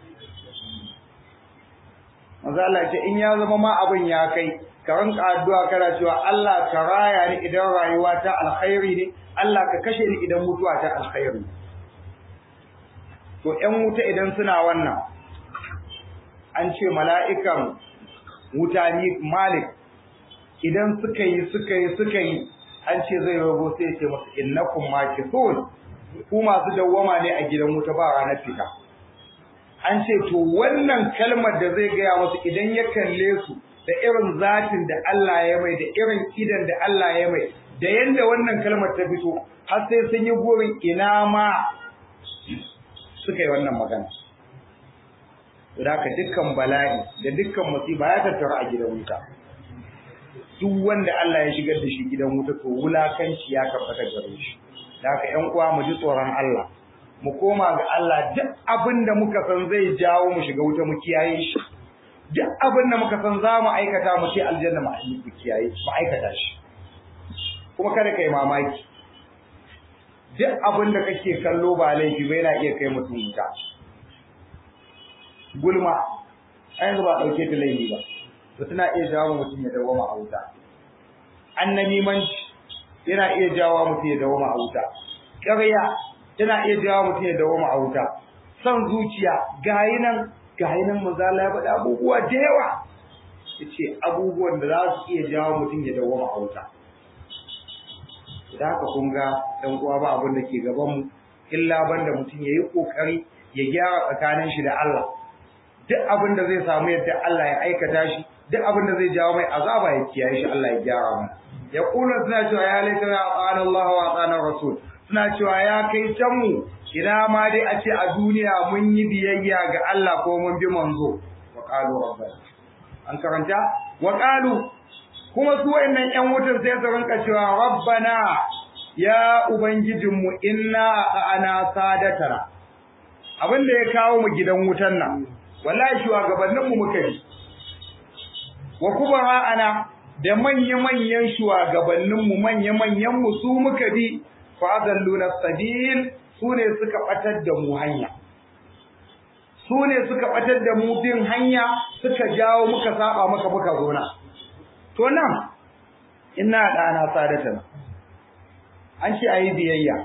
manzo Allah ce in ya zama ma abin ya kai ka rinka addu'a kana cewa Allah ka raya ni idan rayuwa ta alkhairi ne Allah ka kashe ni idan mutuwa ta alkhairi ne to ‘yan wuta idan suna wannan an ce mala'ikan wuta ni malik idan suka yi suka yi suka yi an ce zai rago sai ce masu innakun makithun ku masu dawwama ne a gidan wuta ba ranar fita an ce to wannan kalmar da zai gaya masu idan ya kalle su da irin zatin da Allah ya mai da irin idan da Allah ya mai da yanda wannan kalmar ta fito har sai sun yi burin ina ma suka yi wannan magana. Da haka dukkan bala'i da dukkan musiba ya tattara a gidan wuta. Duk wanda Allah ya shigar da shi gidan wuta to wulakanci ya tabbata gare shi. Da haka ƴan uwa mu ji tsoron Allah. Mu koma ga Allah duk abin da muka san zai jawo mu shiga wuta mu kiyaye shi. Duk abin da muka san za mu aikata mu ce aljanna mu kiyaye mu aikata shi. Kuma kada ka yi mamaki. duk abin da kake kallo ba laifi ba yana iya kai mutum wuta gulma a yanzu ba ɗauke ta laifi ba to tana iya jawo mutum ya dawoma a wuta annamimanci yana iya jawo mutum ya dawoma a wuta ƙarya tana iya jawo mutum ya dawoma a wuta son zuciya gayi nan gayi nan mazala ya faɗi abubuwa da yawa ya ce abubuwan da za su iya jawo mutum ya dawoma a wuta da haka kun ga dan uwa ba abin da ke gaban mu illa banda mutum yayi kokari ya gyara tsakanin shi da Allah duk abin da zai samu yadda Allah ya aikata shi duk abin da zai jawo mai azaba ya kiyaye shi Allah ya gyara mana ya kula suna cewa ya laita ya tsana Allah wa tsana Rasul suna cewa ya kai can mu ina ma dai a ce a duniya mun yi biyayya ga Allah ko mun bi manzo wa qalu rabbana an karanta wa qalu kuma su wayannan ƴan wutar sai su rinka cewa rabbana ya ubangijinmu inna ana sadatana abin da ya kawo mu gidan wutan nan wallahi shugabanninmu muka yi wa kubara ana da manya-manyan shugabanninmu manya-manyanmu su muka bi fadalluna sabil su ne suka batar da mu hanya su ne suka batar da mu bin hanya suka jawo muka saba maka muka zona to nan ina dana sadatan an ce ayi biyayya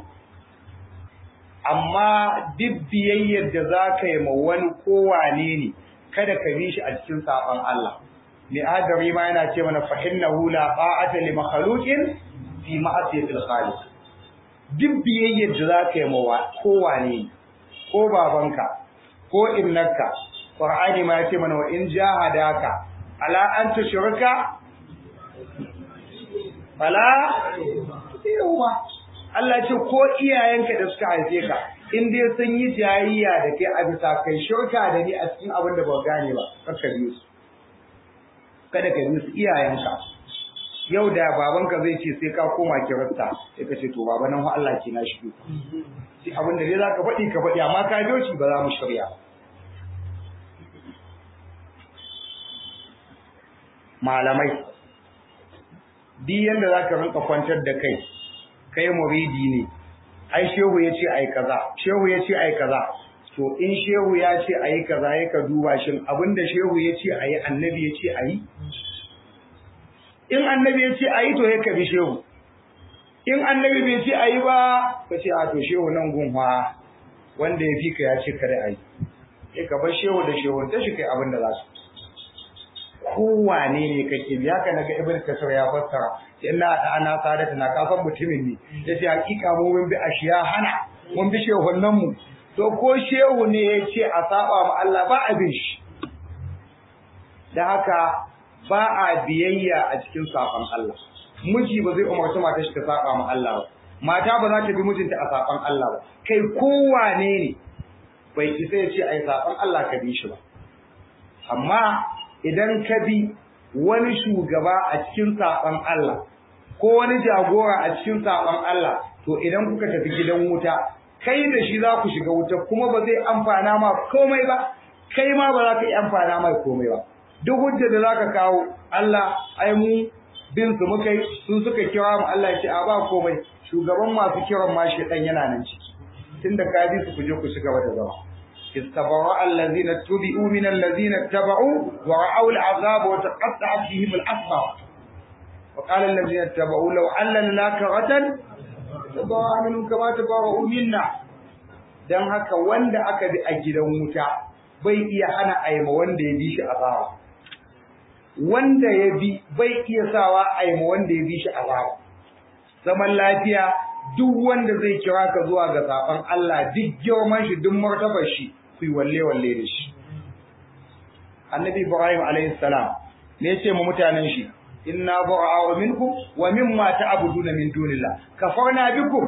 amma duk biyayyar da za ka yi ma wani kowane ne kada ka bi shi a cikin saban Allah mai adari ma yana ce mana fa innahu la ta'ata li makhluqin fi ma'asiyatil khaliq duk biyayyar da za ka yi ma kowane ne ko babanka ko innaka qur'ani ma ya ce mana wa in jahadaka ala an tushrika fala yawa Allah ce ko iyayenka da suka haife ka in dai sun yi jayayya da kai a bisa kai shirka da ni a cikin abin da ba gane ba kaka bi su kada ka bi su iyayenka yau da babanka zai ce sai ka koma kirista sai ka ce to baba nan Allah ke na shi sai abin da dai zaka faɗi ka faɗi amma ka biyo shi ba za mu shirya malamai duk yanda zaka rinka kwantar da kai kai muridi ne ai shehu ya ce ai kaza shehu ya ce ai kaza to in shehu ya ce ayi kaza ya ka duba shin abinda shehu ya ce ayi annabi ya ce ayi in annabi ya ce ayi to ya ka bi shehu in annabi bai ce ayi ba ka ce a to shehu nan gunwa wanda ya fi ka ya ce kare ayi sai ka bar shehu da shehu ta shi kai abinda za su kowane ne kake bi haka naga ibn kasar ya fassara inna da ana sadata na kafan mutumin ne yace hakika mu mun bi ashiya hana mun bi shehunan mu to ko shehu ne yace a saba ma Allah ba abin shi dan haka ba a biyayya a cikin saban Allah miji ba zai umarci mata shi ta saba ma Allah ba mata ba za ta bi mijinta a saban Allah ba kai kowane ne bai isa ya ce ai saban Allah ka bi shi ba amma idan ka bi wani shugaba a cikin saɓon Allah ko wani jagora a cikin saɓon Allah to idan kuka tafi gidan wuta kai da shi za ku shiga wuta kuma ba zai amfana ma komai ba kai ma ba za ka yi amfana mai komai ba duk hujja da za ka kawo Allah ai mu bin su muka yi su suka kira mu Allah ya ce a ba komai shugaban masu kiran ma shi dan yana nan ciki tunda ka bi su ku je ku shiga wata zama استبرأ الذين اتبعوا من الذين اتبعوا ورأوا العذاب وتقطعت بهم الأسباب وقال الذين اتبعوا لو أن لنا كرة تبرأ منهم كما تبرأوا منا dan haka wanda aka bi a gidan wuta bai iya hana aima wanda ya bi shi azaba wanda ya bi bai iya sawa aima wanda ya bi shi azaba zaman lafiya duk wanda zai kira ka zuwa ga saban Allah duk girman shi duk martabar shi ku walle walle da shi annabi ibrahim alayhi salam ne yace mu mutanen shi inna bura'a minkum wa mimma ta'buduna min dunillah kafarna bikum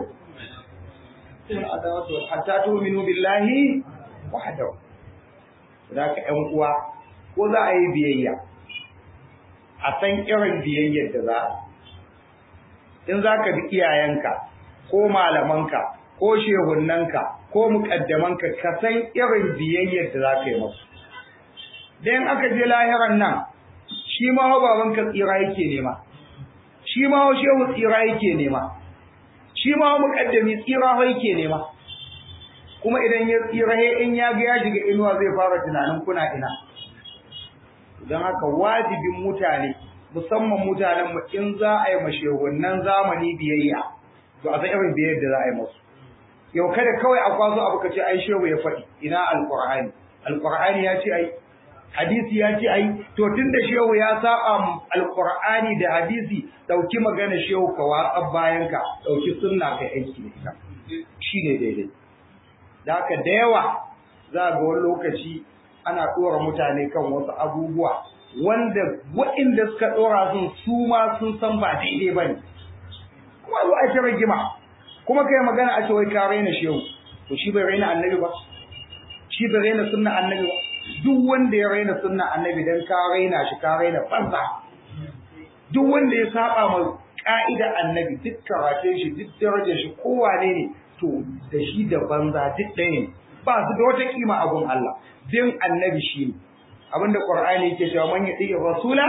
hatta tu'minu billahi wahdahu zaka ƴan uwa ko za a yi biyayya a san irin biyayyar da za a in za ka bi iyayenka ko malamanka ko shehunnanka ko muƙaddamanka ka san irin biyayyar da za ka yi masu. Dan aka je lahiran nan, shi ma hau babanka tsira yake nema, shi ma hau shehu tsira yake nema, shi ma hau muƙaddami tsira hau yake nema. Kuma idan ya tsira in ya ga ya shiga inuwa zai fara tunanin kuna ina. Don haka wajibin mutane, musamman mutanen mu in za a yi mashehunan zamani biyayya, to a san irin biyayyar da za a yi masu. yau kada kawai a kwazo abu ka ce ai shehu ya faɗi ina alqur'ani alqur'ani ya ce ai hadisi ya ce ai to tunda shehu ya saba alqur'ani da hadisi dauki magana shehu ka watsa bayan ka dauki sunna kai aiki da ita shine daidai da haka da yawa za ga wani lokaci ana ɗora mutane kan wasu abubuwa wanda waɗanda suka ɗora sun su ma sun san ba daidai ba ne kuma zo a ta rigima kuma kai magana a ce wai ka raina shehu to shi bai raina annabi ba shi bai raina sunna annabi ba duk wanda ya raina sunna annabi dan ka raina shi ka raina banza duk wanda ya saba ma ka'ida annabi duk karatun shi duk darajar shi kowane ne to da shi da banza duk ɗaya ne ba su da wata kima a gun Allah din annabi shi ne abinda qur'ani yake cewa man yati rasula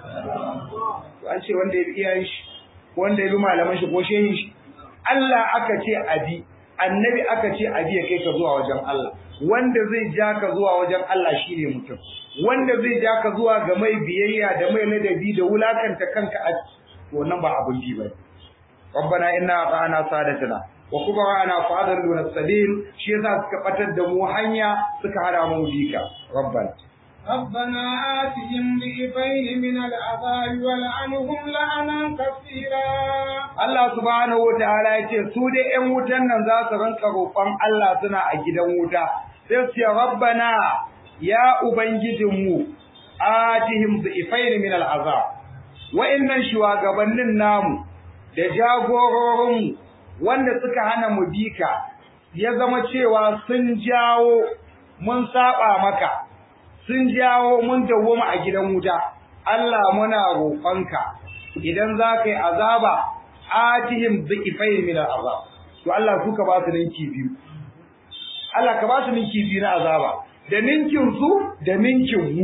to an ce wanda ya bi iyayen shi wanda ya bi malaman shi ko shehin shi Allah aka ce abi annabi aka ce abi ya kai ka zuwa wajen Allah wanda zai ja ka zuwa wajen Allah shine mutum wanda zai ja ka zuwa ga mai biyayya da mai ladabi da wulakanta kanka a wannan ba abun bi bane rabbana inna ata'ana sadatana wa kubara'ana fa'adalluna sabil shi yasa suka batar da mu hanya suka hada mu bika rabbana ربنا آتهم ضعفين من العذاب ولعنهم لعنا كثيرا Allah subhanahu wa ta'ala ya ce su dai ƴan wutan nan za su rinka roƙon Allah suna a gidan wuta sai su ce rabbana ya ubangijinmu atihim dhifain min al'azab wa'annan shugabannin namu da jagororin wanda suka hana mu bika ya zama cewa sun jawo mun saba maka sun jawo mun dawwama a gidan wuta Allah muna roƙonka idan za ka yi azaba atihim dhifain min al'azab to Allah suka ba su ninki biyu Allah ka ba su ninki biyu na azaba da ninkin su da ninkin mu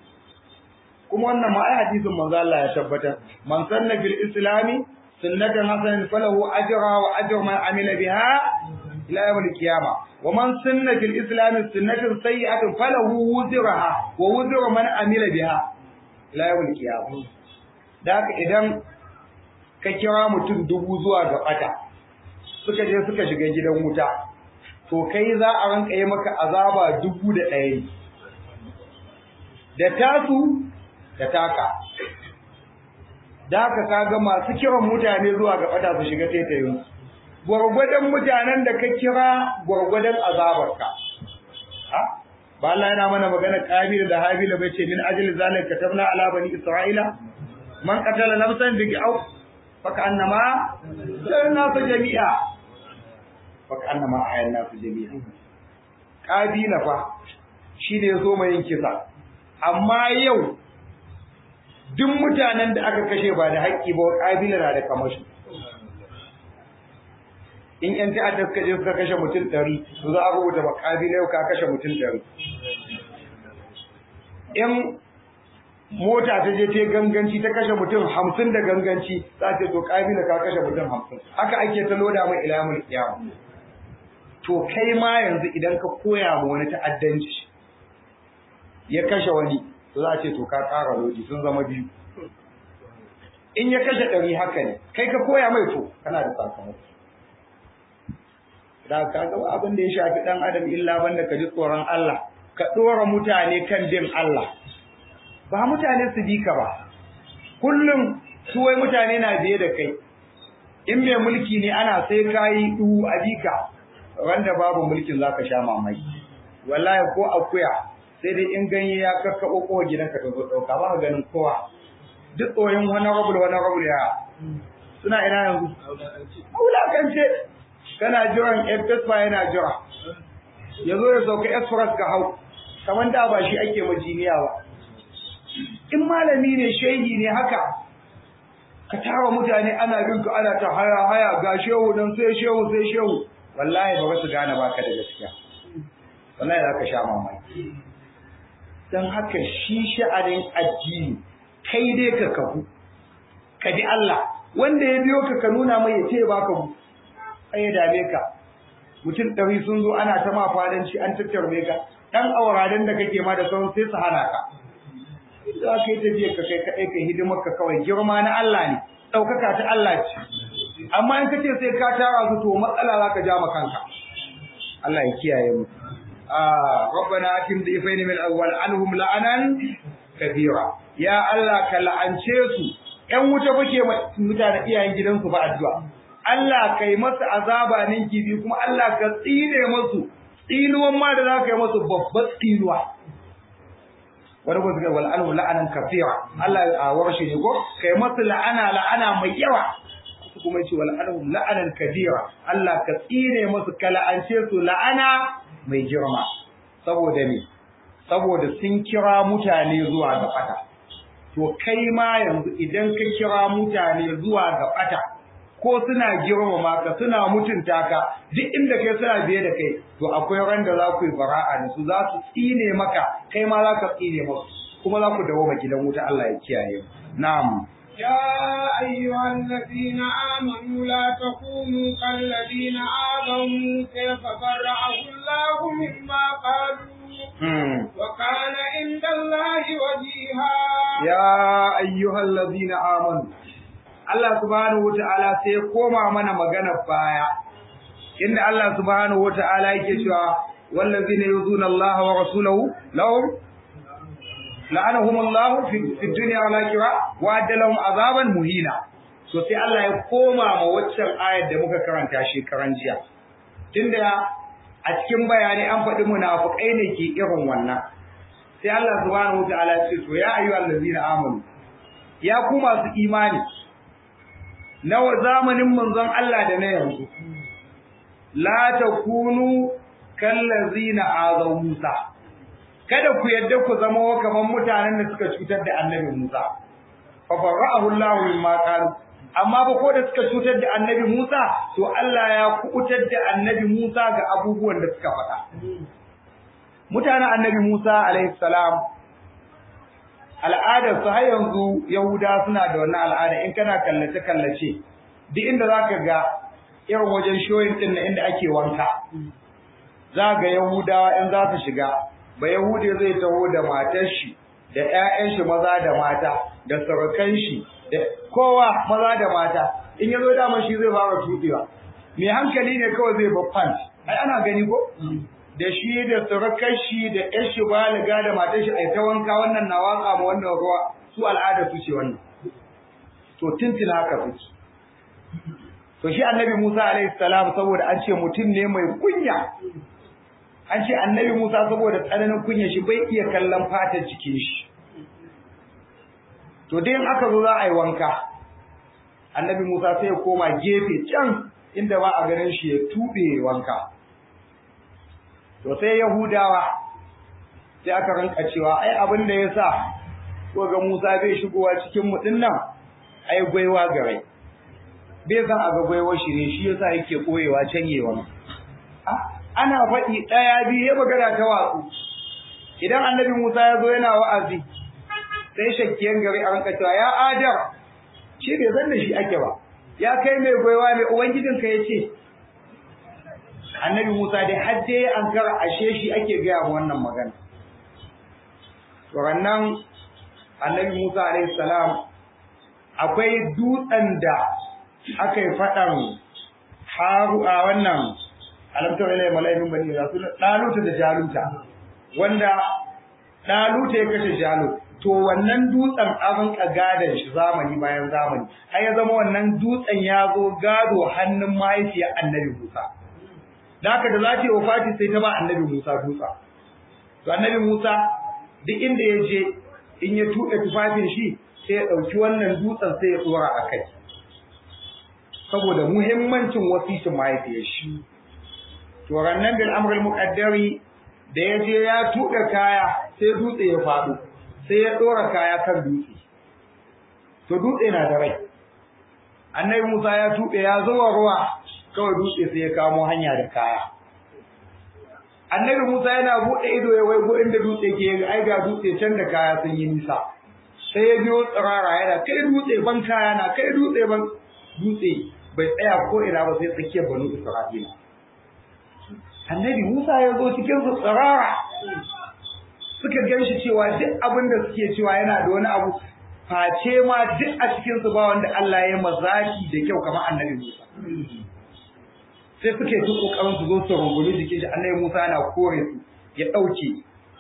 kuma wannan ma ai hadisin manzo Allah ya tabbatar man sanna fil islami sunnatan hasanan falahu ajra wa ajru man amila biha ila yawm al-qiyamah wa man sanna fil islami sunnatan sayyi'atan falahu wuzraha wa wuzru man amila biha ila yawm al-qiyamah da haka idan ka kira mutum dubu zuwa ga bata suka je suka shiga gidan wuta to kai za a ranka yi maka azaba dubu da ɗaya da tasu da taka da haka kaga masu kiran mutane zuwa ga bata su shiga taitayin gwargwadon mutanen da ka kira gwargwadon azabarka ba Allah yana mana magana kabila da habila bai ce min ajli zalika katabna ala bani isra'ila man qatala nafsan bi au faka annama sanna fa jami'a faka annama ayanna fa jami'a kabila fa shi ne so mai yin kisa amma yau duk mutanen da aka kashe ba da haƙƙi ba kabila na da kamashi in yan ta'adda suka je suka kashe mutum ɗari to za a rubuta ba kabila yau ka kashe mutum ɗari in mota ta je ta ganganci ta kashe mutum hamsin da ganganci za ta to kabila ka kashe mutum hamsin haka ake ta loda mai ilamul kiyama to kai ma yanzu idan ka koya ma wani ta'addanci ya kashe wani to za a ce to ka ƙara lodi sun zama biyu in ya kashe ɗari haka ne kai ka koya mai to kana da sakamako da ka ga abin da ya shafi ɗan adam illa banda ka ji tsoron Allah ka ɗora mutane kan bin Allah ba mutane su bi ka ba kullum su wai mutane na biye da kai in mai mulki ne ana sai kayi duhu a bika wanda babu mulkin zaka sha mamaki wallahi ko akuya sai dai in ganye ya kakkaɓo kowa gidanka ta zo ɗauka ba ganin kowa duk tsoyin wani rabul wani rabul ya suna ina yanzu wulakance kana jiran Fesfa yana jira ya zo ya sauka express ka hau kamar da ba shi ake majiniya ba in malami ne shehi ne haka ka tara mutane ana bin ka ana ta haya haya ga shehu dan sai shehu sai shehu wallahi ba su gane baka da gaskiya wallahi za ka sha mamaki dan haka shi sha'anin addini kai dai ka kafu ka bi Allah wanda ya biyo ka ka nuna mai ya ce baka mu ai ya dame ka mutum ɗari sun zo ana ta ma fadanci an tattarbe ka ɗan auraden da kake ma da sauran sai su hana ka za ka yi tafiya ka kai kaɗai ka hidimar ka kawai girma na Allah ne ɗaukaka ta Allah ce amma in ka ce sai ka tara su to matsala za ka ja ma kanka Allah ya kiyaye mu ربنا اتم ضيفين من الاول عنهم لعنا كبيرا يا الله كلعنce su ƴan wuta bake mutane iyayen gidansu ba addu'a Allah kai masa azaba ninki bi kuma Allah ka tsine musu tsinuwan ma da za ka yi masu babbar tsinuwa wani ba su ga wal'anu la'anan kafira Allah a warshe ne ko kai masu la'ana la'ana mai yawa su kuma ce wal'anu la'anan kabira Allah ka tsine masu kala'ance su la'ana mai girma saboda ne saboda sun kira mutane zuwa ga fata to kai ma yanzu idan ka kira mutane zuwa ga fata ko suna girmama ka suna mutunta ka duk inda kai suna biye da kai to akwai ran da za ku yi bara'a da su za su tsine maka kai ma za ka tsine musu kuma za ku dawo gidan wuta Allah ya kiyaye na'am يا أيها الذين آمنوا لا تكونوا كالذين آذوا موسى فبرأه الله مما قالوا وكان عند الله وجيها يا أيها الذين آمنوا Allah subhanahu wata'ala sai ya koma mana magana baya inda Allah subhanahu wata'ala yake cewa wallazina yuzuna Allah wa rasulahu lahum la'anahum Allah fi dunya wal akhirah wa adalahum azaban muhina so sai Allah ya koma ma waccan ayar da muka karanta shekaran jiya tunda a cikin bayani an faɗi munafikai ne ke irin wannan sai Allah subhanahu wata'ala ya ce to ya ayyuhallazina amanu ya ku masu imani na zamanin manzon Allah da na yanzu la takunu kallazina azaw Musa kada ku yadda ku zama kamar mutanen da suka cutar da annabi Musa fa fara'ahu Allah mimma qalu amma ba ko da suka cutar da annabi Musa to Allah ya kubutar da annabi Musa ga abubuwan da suka faɗa mutanen annabi Musa alaihi salam al'adar su har yanzu Yahuda suna da wannan al'ada in kana kallace kallace duk inda zaka ga irin wajen shoyin din na inda ake wanka za ga Yahudawa in za su shiga ba Yahude zai taho da matar shi da ƴaƴan shi maza da mata da surukan shi da kowa maza da mata in yazo da shi zai fara tubewa mai hankali ne kawai zai babban ai ana gani ko da shi da surukar shi da ƴan shi baliga da matar shi ai ta wanka wannan na waka ma wannan ruwa su al'ada su ce wannan to tuntuna haka suke to shi annabi Musa alaihi salam saboda an ce mutum ne mai kunya an ce annabi Musa saboda tsananin kunya shi bai iya kallon fatar cikin shi to dai in aka zo za a yi wanka annabi Musa sai ya koma gefe can inda ba a ganin shi ya tube wanka to sai yahudawa sai aka rinka cewa ai abin da yasa ko ga Musa bai shigowa cikin mu nan ai gwaiwa gare bai san aga gwaiwa shi ne shi yasa yake koyewa canyewa ana faɗi ɗaya biyu ya magana ta watsu idan annabi Musa ya zo yana wa'azi sai shakkiyan gari a rinka cewa ya adar shi bai san da shi ake ba ya kai mai gwaiwa mai ubangijinka ya ce annabi Musa dai har dai an kara ashe shi ake gaya wa wannan magana to rannan annabi Musa alaihi salam akwai dutsen da aka yi faɗan haru a wannan alamtar ilai mala'imin bani rasul daluta da jaluta wanda daluta ya kashe jalut to wannan dutsen abin ka gadon shi zamani bayan zamani har ya zama wannan dutsen ya zo gado hannun mahaifiyar annabi Musa da haka da za ta yi wafati sai ta ba annabi Musa dutsa to annabi Musa duk inda ya je in ya tuɗe tufafin shi sai ya ɗauki wannan dutsen sai ya tsora a kai saboda muhimmancin wasicin mahaifiyar shi to rannan bil amrul muqaddari da ya je ya tuɗe kaya sai dutse ya faɗo sai ya ɗora kaya kan dutse to dutse na da rai annabi Musa ya tuɓe ya zuwa ruwa kawai dutse sai ya kamo hanya da kaya annabi Musa yana buɗe ido ya waigo inda dutse ke ai ga dutse can da kaya sun yi nisa sai ya biyo tsirara yana kai dutse ban kaya na kai dutse ban dutse bai tsaya ko ina ba sai tsakiyar banu Isra'ila annabi Musa ya zo cikin su tsirara suka gan shi cewa duk abin da suke cewa yana da wani abu face ma duk a cikin su ba wanda Allah ya mazaki da kyau kamar annabi Musa sai suke ta kokarin su zo su rungumi jikin shi annabi Musa yana kore su ya dauke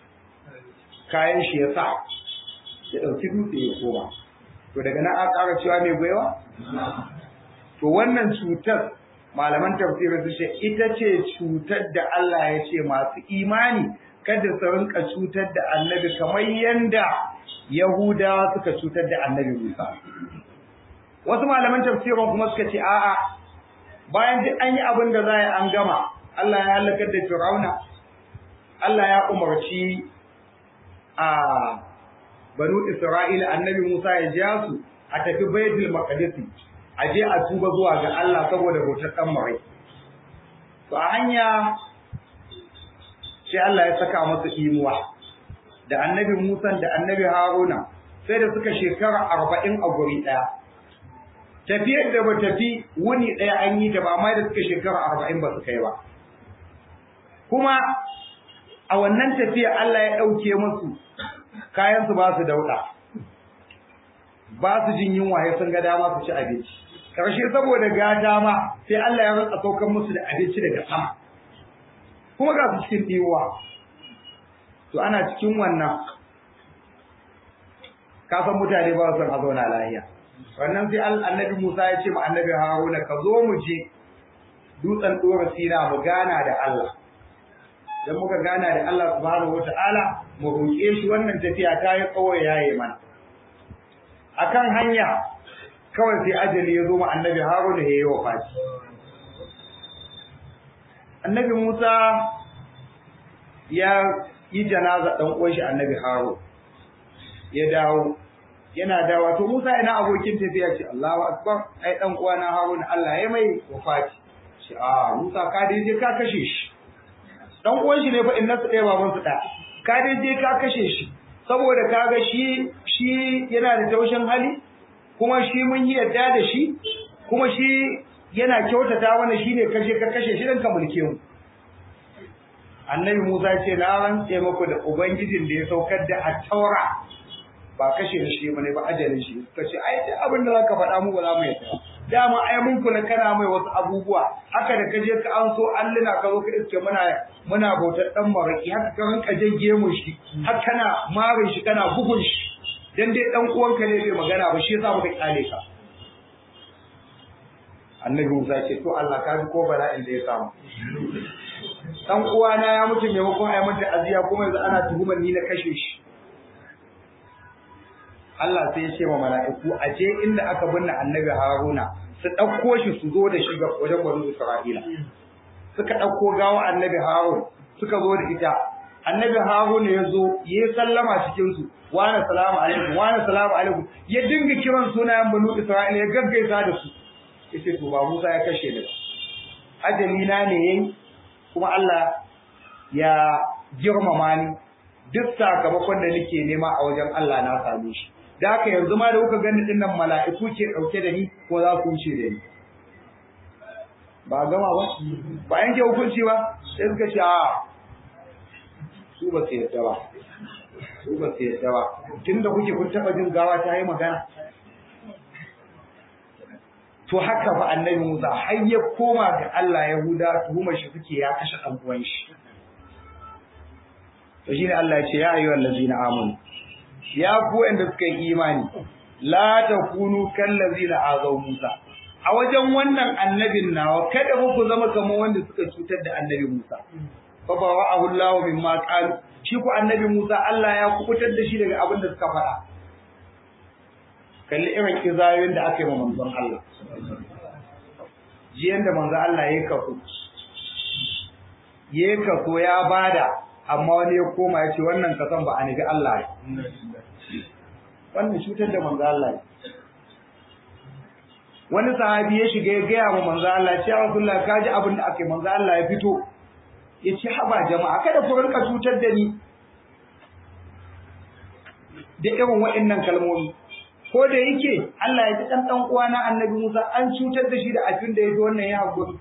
kayan shi ya sa ya dauki dutse ya koma to daga nan an ƙara cewa mai gwaiwa to wannan cutar malaman tafsiri su ce ita ce cutar da Allah ya ce masu imani kada su rinka cutar da annabi kamar yanda Yahudawa suka cutar da annabi Musa wasu malaman tafsirin kuma suka ce a'a bayan duk an yi abin da za a yi an gama Allah ya halakar da Fir'auna Allah ya umarci a banu Isra'ila annabi Musa ya ja su a tafi Baitul Maqdis a je a tuba zuwa ga Allah saboda bautar dan mare to a hanya sai Allah ya saka masa imuwa da annabi Musa da annabi Haruna sai da suka shekara 40 a guri daya tafiyar da ba tafi wuni daya an yi ta ba amma da suka shekara 40 ba su kai ba kuma a wannan tafiya Allah ya ɗauke musu kayansu ba su dauɗa ba su jin yunwa ya sun ga dama su ci abinci karshe saboda gata ma sai Allah ya rantsa saukar musu da abinci daga sama kuma ga su cikin ɗiwa to ana cikin wannan ka san mutane ba su son a zauna lafiya wannan sai annabi Musa ya ce ma annabi Haruna ka zo mu je dutsen ɗora sina mu gana da Allah dan muka gana da Allah subhanahu wata'ala mu roƙe shi wannan tafiya ta yi tsawo yayi mana akan hanya kawai sai ajali ya zo ma annabi Haruna ya yi wafati annabi Musa ya yi janaza dan uwan shi annabi Harun ya dawo yana dawa to Musa ina abokin tafiya ce Allahu akbar ai dan uwana Harun Allah ya mai wafati ce a Musa ka dai je ka kashe shi dan uwan shi ne fa inna su ɗaya baban su ɗaya ka dai je ka kashe shi saboda kaga shi shi yana da taushin hali kuma shi mun yi yadda da shi kuma shi yana kyautata mana shine kashe ka kashe shi dan ka mulke mu annabi Musa ce na rantse muku da ubangijin da ya saukar da at-taura ba kashe da shi bane ba ajalin shi suka ce ai duk abin da zaka faɗa mu ba za mu yadda dama ai mun kula kana mai wasu abubuwa haka da kaje ka an so alluna ka zo ka iske muna muna bautar dan maraki haka ka rinka jage mu shi har kana marin shi kana bugun shi dan dai dan uwanka ne bai magana ba shi yasa muka kyale ka annabi Musa ce to Allah ka bi ko bala'in da ya samu dan uwana ya mutu maimakon ai mata aziya kuma yanzu ana tuhumar ni na kashe shi Allah sai ya ce wa mala'iku a je inda aka binne annabi Haruna su ɗauko shi su zo da shi ga wajen banu Isra'ila suka ɗauko gawa annabi Harun suka zo da ita annabi Harun ya zo ya sallama cikin su wa na salamu alaikum wa na salamu alaikum ya dinga kiran sunayen banu Isra'ila ya gaggaisa da su yace to ba Musa ya kashe ni ba ajali na ne yayi kuma Allah ya girmama ni duk sakamakon da nake nema a wajen Allah na same shi da haka yanzu ma da kuka gani din nan mala'iku ke dauke da ni ko za ku wuce da ni ba gama ba ba yanke hukunci ba sai suka ce a su ba su yadda ba su ba su yadda ba tunda kuke kun taba jin gawa ta yi magana to haka fa annabi Musa har ya koma ga Allah Yahuda tuhumar shi suke ya kashe dan uwan shi to shine Allah ya ce ya ayyuhal ladzina amanu ya ku wanda suka yi imani la takunu kal ladzina azaw Musa a wajen wannan annabin nawa kada ku zama kamar wanda suka cutar da annabi Musa fa bawa'ahu Allah mimma qalu shi ku annabi Musa Allah ya kubutar da shi daga abin da suka faɗa kalli irin kizayoyin da aka yi wa manzon Allah jiyan da manzon Allah ya kafu ya kaso ya bada amma wani ya koma ya ce wannan kasan ba a nufi Allah ne wannan cutar da manzon Allah ne wani sahabi ya shiga ya gaya wa manzon Allah ya ce ya Rasulullah ka ji abin da aka yi manzon Allah ya fito ya ce haba jama'a kada ku rinka cutar da ni da irin waɗannan kalmomi ko da yake Allah ya ji dan dan uwa na Annabi Musa an cutar da shi da abin da yaji wannan ya hakuri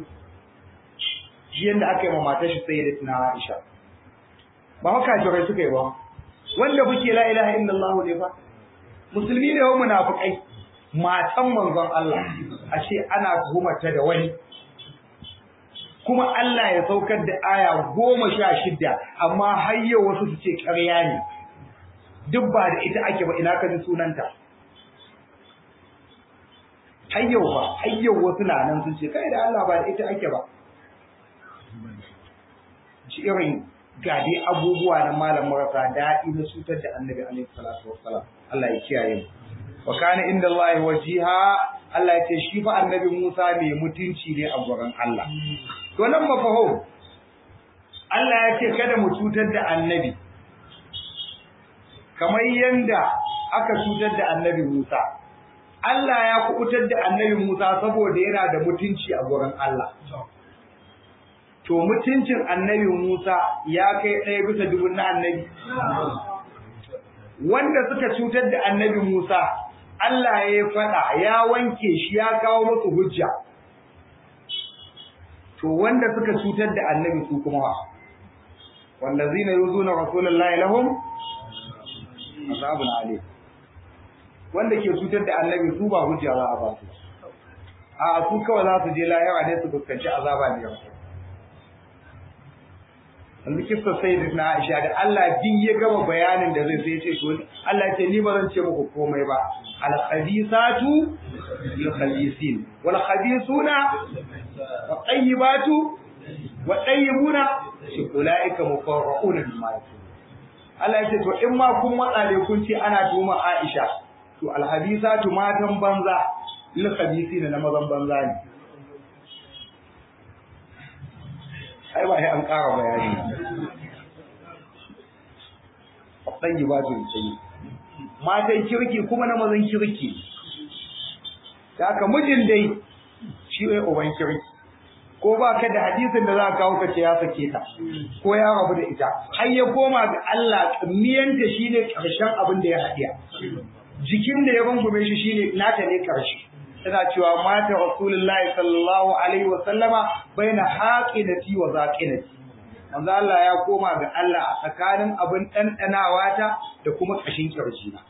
shi yanda aka yi ma matar shi sai da tuna Aisha ba haka jirai suka yi ba wanda kuke la ilaha illallah ne fa musulmi ne wa munafikai matan manzon Allah a ce ana tuhumarta da wani kuma Allah ya saukar da aya goma sha shida amma har yau wasu su ce ƙarya ne duk ba da ita ake ba ina ka ji sunanta har yau ba har yau wasu na nan sun ce kai da Allah ba da ita ake ba ci irin ga dai abubuwa na malam marasa daɗi na cutar da annabi alaihi salatu wassalam Allah ya kiyaye mu wa kana inda Allah wajiha Allah ya ce shi fa annabi Musa mai mutunci ne a gurin Allah to nan mafaho Allah ya ce kada mu cutar da annabi kamar yanda aka cutar da annabi Musa Allah ya kubutar da annabi Musa saboda yana da mutunci a gurin Allah to mutuncin annabi Musa ya kai ɗaya bisa dubun na annabi wanda suka cutar da annabi Musa Allah ya faɗa ya wanke shi ya kawo musu hujja to wanda suka cutar da annabi su kuma wa wallazina yuzuna rasulullahi lahum azabun alim wanda ke cutar da annabi su ba hujja za a ba su a su kawai za su je lahira ne su fuskanci azaba ne yau yanzu kissa sai na Aisha da Allah din ya gama bayanin da zai sai ce to Allah ya ce ni ba zan ce muku komai ba al khabisatu lil khabisin wal khabisuna wa tayyibatu wa tayyibuna ulaika mufarrauna bima yakun Allah ya ce to in ma kun matsa ne kun ce ana tuma Aisha to al khabisatu matan banza lil khabisin na mazan banza ne ai ba sai an ƙara bayani ɗan yi ba su tsaye matan kirki kuma na mazan kirki da haka mijin dai shi ne uban kirki ko ba ka da hadisin da za ka kawo ka ce ya sake ta ko ya rabu da ita har ya koma ga Allah miyanta shine ƙarshen abin da ya haɗiya jikin da ya rungume shi shine nata ne ƙarshe tana cewa mata rasulullahi sallallahu alaihi wa sallama baina haqinati wa zaqinati manzo Allah ya koma ga Allah a tsakanin abin dandanawa ta da kuma kashin kirjina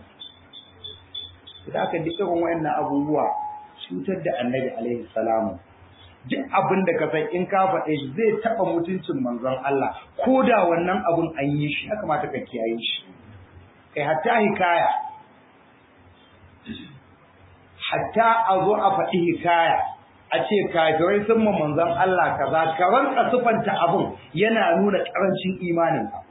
da aka duk irin wayannan abubuwa cutar da annabi alaihi salamu duk abin da ka san in ka faɗe shi zai taɓa mutuncin manzon Allah ko da wannan abun an yi shi ya kamata ka kiyaye shi kai hatta hikaya hatta a zo a faɗi hikaya a ce kafirai sun ma manzon Allah kaza ka ranka sufanta abun yana nuna ƙarancin imanin ka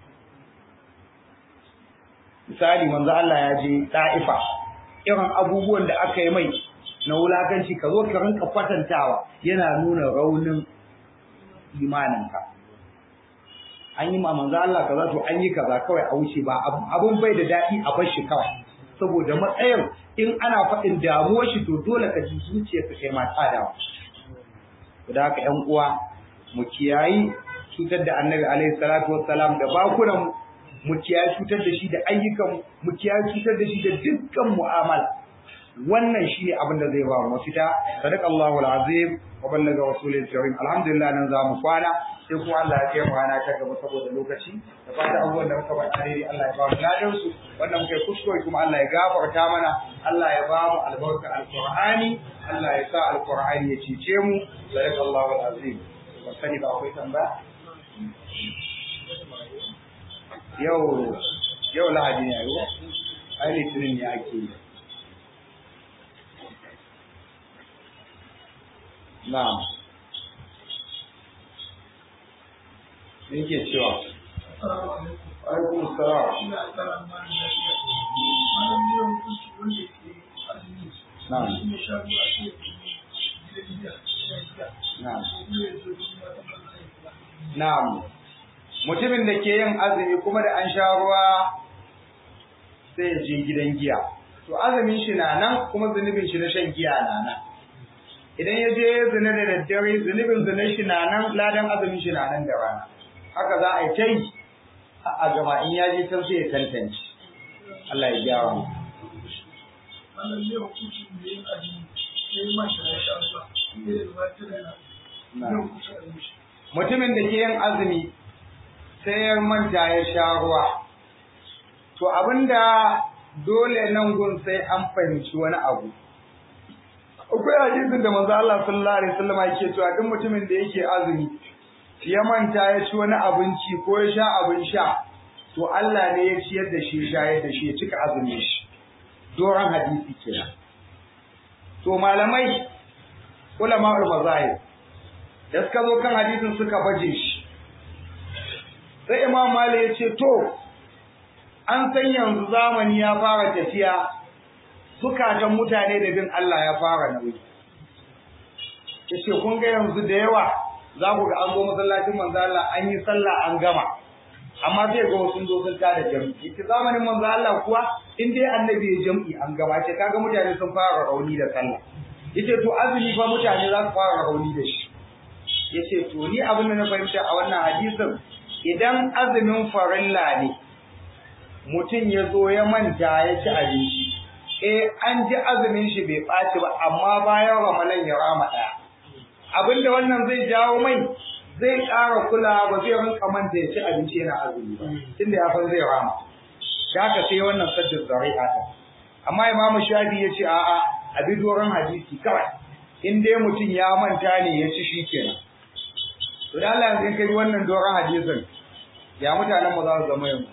misali manzon Allah ya je Ta'ifa irin abubuwan da aka yi mai na wulakanci ka zo ka rinka kwatantawa yana nuna raunin imanin ka an yi ma manzon Allah kaza to an yi kaza kawai a wuce ba abun bai da daɗi a bar shi kawai saboda matsayin in ana faɗin damuwar shi to dole ka ji zuciyarka kai ma tsadawa da haka ƴan uwa mu kiyayi cutar da annabi alaihi salatu wassalam da bakunan mu kiyayi cutar da shi da ayyukan mu kiyayi cutar da shi da dukkan mu'amala wannan shine abin da zai ba mu mafita sadaqallahu alazim wa ballaga rasulil karim alhamdulillah nan za mu kwana sai kuma Allah ya kai mu rana ta gaba saboda lokaci da fata abubuwan da muka ba alheri Allah ya ba mu ladan su wannan muka yi kuskure kuma Allah ya gafarta mana Allah ya ba mu albarka alqur'ani Allah ya sa alqur'ani ya cece mu sadaqallahu alazim ba sani ba akwai tambaya yau yau lahadi ne yau ai litinin ne ake yi na'am me yake cewa alaikum salam na'am na'am na'am mutumin da ke yin azumi kuma da an sha ruwa sai ya je gidan giya to azumin shi na nan kuma zunubin shi na shan giya na nan idan ya je zina da daddare zunubin zina shi na nan ladan azumin shi na nan da rana haka za a yi ta yi a gama in ya je can sai ya tantance Allah ya gyara mu mutumin da ke yin azumi sai ya manta ya sha ruwa to abinda dole nan gun sai an fahimci wani abu akwai hadisin da manzo Allah sallallahu alaihi wasallam yake cewa duk mutumin da yake azumi ya manta ya ci wani abinci ko ya sha abin sha to Allah ne ya ciyar da shi shayar da shi ya cika azumin shi doron hadisi kenan to to malamai ulama al-mazahib da suka zo kan hadisin suka baje shi sai imam malik ya ce to an san yanzu zamani ya fara tafiya zukatan mutane da bin Allah ya fara nauyi yace kun ga yanzu da yawa za ku ga an zo masallacin manzo Allah an yi sallah an gama amma sai ga wasu zo sun tada jami'i ita zamanin manzo Allah kuwa in dai annabi ya jami'i an gama ce kaga mutane sun fara rauni da sallah yace to azumi fa mutane za su fara rauni da shi yace to ni abin da na fahimta a wannan hadisin idan azumin farilla ne mutum ya zo ya manta ya ci abinci eh an ji azumin shi bai ɓaci ba amma bayan ramalan ya rama ɗaya abinda wannan zai jawo mai zai ƙara kula ba zai rinka manta ya ci abinci yana azumi ba tunda ya san zai rama da haka sai wannan saddin zari'a ta amma imamu shafi ya ce a'a a bi doron hadisi kawai in dai mutum ya manta ne ya ci shi kenan to da Allah yanzu in kai wannan doron hadisin ya mutanen mu za su zama yanzu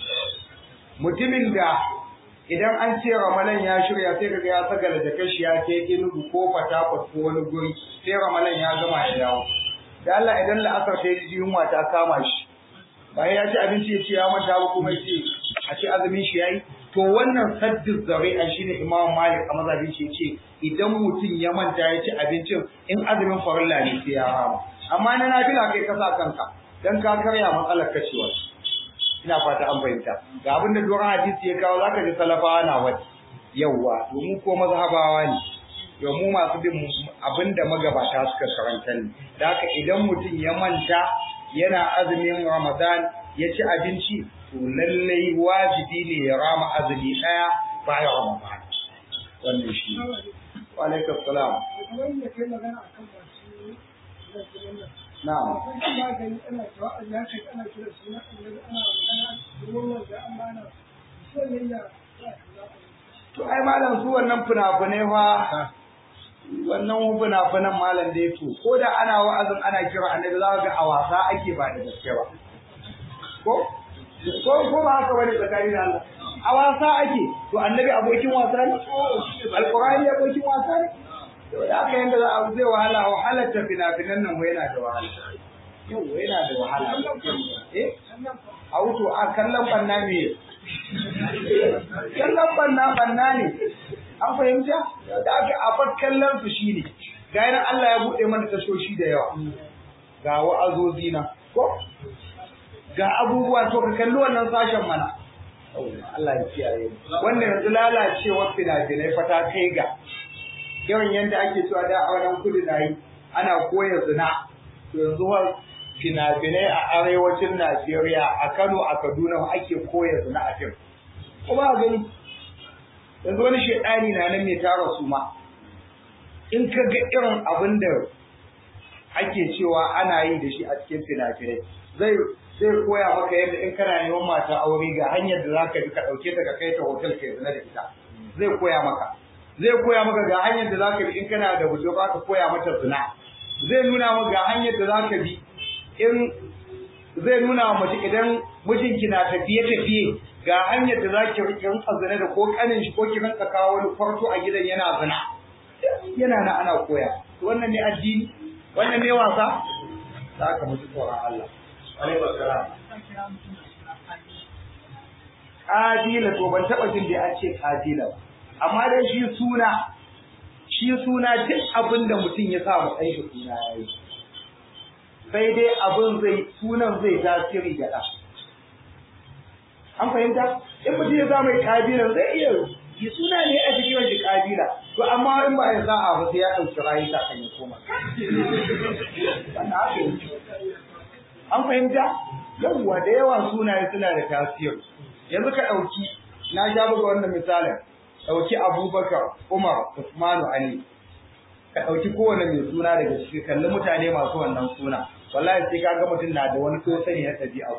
mutumin da idan an ce ramalan ya shirya sai kaga ya saka da kashi ya kai inugu ko fatakwat ko wani guri sai ramalan ya gama ya dawo da Allah idan la'asar ta yi yunwa ta kama shi bayan ya ci abinci ya ce ya manta ba kuma ya ce a ce azumin shi yayi to wannan saddin zari'a shine Imam Malik a mazhabin shi yace idan mutum ya manta ya ci abincin in azumin farilla ne sai ya rama amma na nafila kai ka sa kanka dan ka karya matsalar kacewa ina fata an fahimta ga abin da doron hadisi ya kawo zaka ji salafawa na wani yawwa domin ko mazhabawa ne yau mu masu bin abin da magabata suka karanta ne da haka idan mutum ya manta yana azumin ramadan ya ci abinci to lallai wajibi ne ya rama azumi daya bayan ramadan wannan shi wa alaikum salam na'am to ai malam su wannan fina-finai fa wannan fina-finan malam da to ko da ana wa'azin ana kira annabi za ga a wasa ake ba da gaske ba ko ko ko ba haka bane tsakanin Allah a wasa ake to annabi abokin wasa ne alqur'ani abokin wasa ne to da aka yanda za a zai wahala wahalar ta fina-finan nan wai yana da wahala yau yana da wahala eh a wuto a kallon banna me kallon banna banna ne an fahimta da aka afar kallon su shine ga yana Allah ya bude mana tashoshi da yawa ga wa'azozi na ko ga abubuwa to ka kalli wannan sashen mana Allah ya kiyaye wannan yanzu lalacewar fina-finai fa ta kai ga yawan yanda ake cewa da a wannan kudu na yi ana koya zina to yanzu fina-finai a arewacin Najeriya a Kano a Kaduna ake koya zina a fim kuma a gani yanzu wani shaidani na nan mai tara su ma in ka ga irin abin da ake cewa ana yi da shi a cikin fina-finai zai zai koya maka yadda in kana neman mata aure ga hanyar da zaka bi ka dauke ta ka kai ta hotel kai zina da ita zai koya maka zai koya maka ga hanyar da zaka bi in kana da budurwa ka koya mata zina zai nuna maka ga hanyar da zaka bi in zai nuna wa mace idan mijinki na tafiye tafiye ga hanyar da zaki rike rinka zina da ko kanin shi ko ki rinka kawo wani farko a gidan yana zina yana na ana koya to wannan ne addini wannan ne wasa za ka mutu tsoron Allah Kadila to ban taɓa jin da an ce kadila ba. Amma dai shi suna, shi suna duk abin da mutum ya sa mu ɗan shi suna ya yi. Sai dai abin zai sunan zai tasiri ga ɗan. An fahimta? In mutum ya sa mai kabila zai iya yi suna ne a cikin shi kabila. To amma in ba ya sa'a ba sai ya ɗauki rayu ta kan ya koma. Wannan haka an fahimta yawwa da yawan sunaye suna da tasiri yanzu ka ɗauki na sha buga wannan misalin ɗauki abubakar umar usmanu ali ka ɗauki kowane mai suna daga ciki kalli mutane masu wannan suna wallahi sai ka ga mutum na da wani sosai na ɗabi'a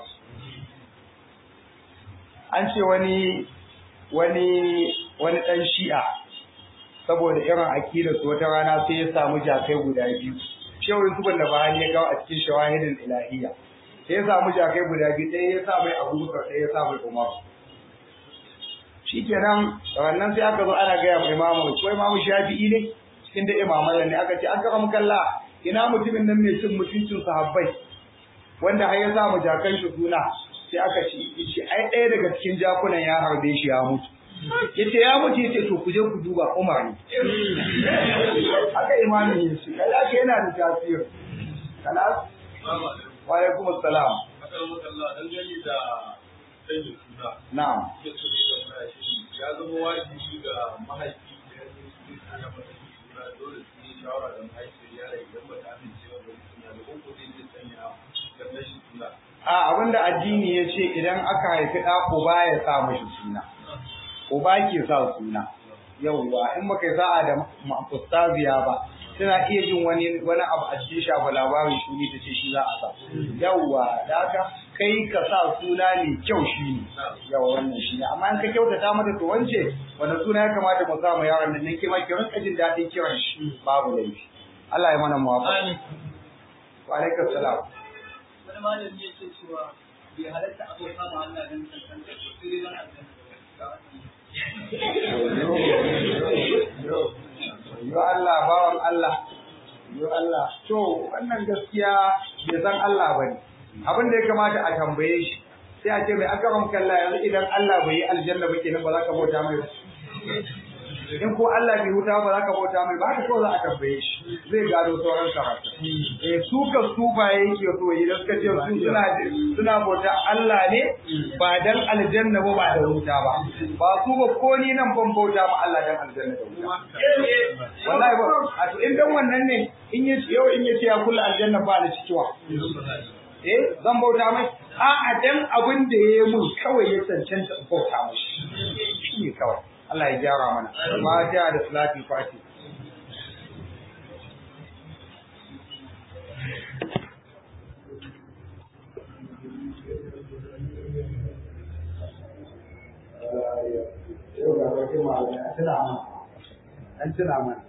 an ce wani wani wani ɗan shi'a saboda irin akidar su wata rana sai ya samu jakai guda biyu shehu Yusuf da Bahani ya kawo a cikin shawahidin ilahiyya sai ya samu jakai guda biyu ɗaya ya sa mai Abubakar ɗaya ya sa mai Umar shikenan wannan sai aka zo ana gaya mai Imamu ko Imamu Shafi'i ne cikin da imaman ne aka ce an karam kalla ina mutumin nan mai cin mutuncin sahabbai wanda har ya sa mu jakan shi suna sai aka ce shi ai ɗaya daga cikin jakunan ya harbe shi ya mutu yace ya mutu yace to ku je ku duba Umar ne haka imami ne shi kai aka yana da tasiri kalas wa alaikum assalam na'am ya zama wajibi ga mahaifi da ya zama ana masa suna dole su yi shawara da mahaifiyar yara idan ba ta amince ba da suna da ko zai je sanya dan rashin suna a abinda addini ya ce idan aka haifi ɗa uba ya sa mashi suna uba ke sa suna yauwa in muka yi sa'a da ustaziya ba tana iya jin wani wani abu a cikin shafa labarin shuni ta ce shi za a sa yauwa da haka kai ka sa suna mai kyau shi ne yawa wannan shi ne amma in ka kyautata mata to wance wanda suna ya kamata mu sa mu yaron nan ke ma ki rinka jin daɗin kiran shi babu laifi Allah ya mana muwafaqa wa alaikum salam wani malami ya ce cewa bai halatta abota ma Allah don cancanta ko sai dai don aljanna yo Allah bawan Allah yo Allah to wannan gaskiya bai san Allah bane abin da ya kamata a tambaye shi sai a ce mai aka ram kalla yanzu idan Allah bai yi aljanna ba kenan ba za ka bauta mai ba in ko Allah bai huta ba za ka bauta mai ba ka so za a tambaye shi zai gado sauran karatu eh su ka su ba yake so yi da suka ce su suna suna bauta Allah ne ba dan aljanna ba ba da huta ba ba su ba ko ni nan ban bauta ma Allah dan aljanna da huta wallahi ba a to in dan wannan ne in yi yau in yace ya kula aljanna ba da cikiwa eh zan bauta mai a'a dan abin da yayi mun kawai ya cancanta in bauta mashi shi ne kawai Allah ya gyara mana fatiha da salati fati Yau ga wata ma'ana, an tuna mana.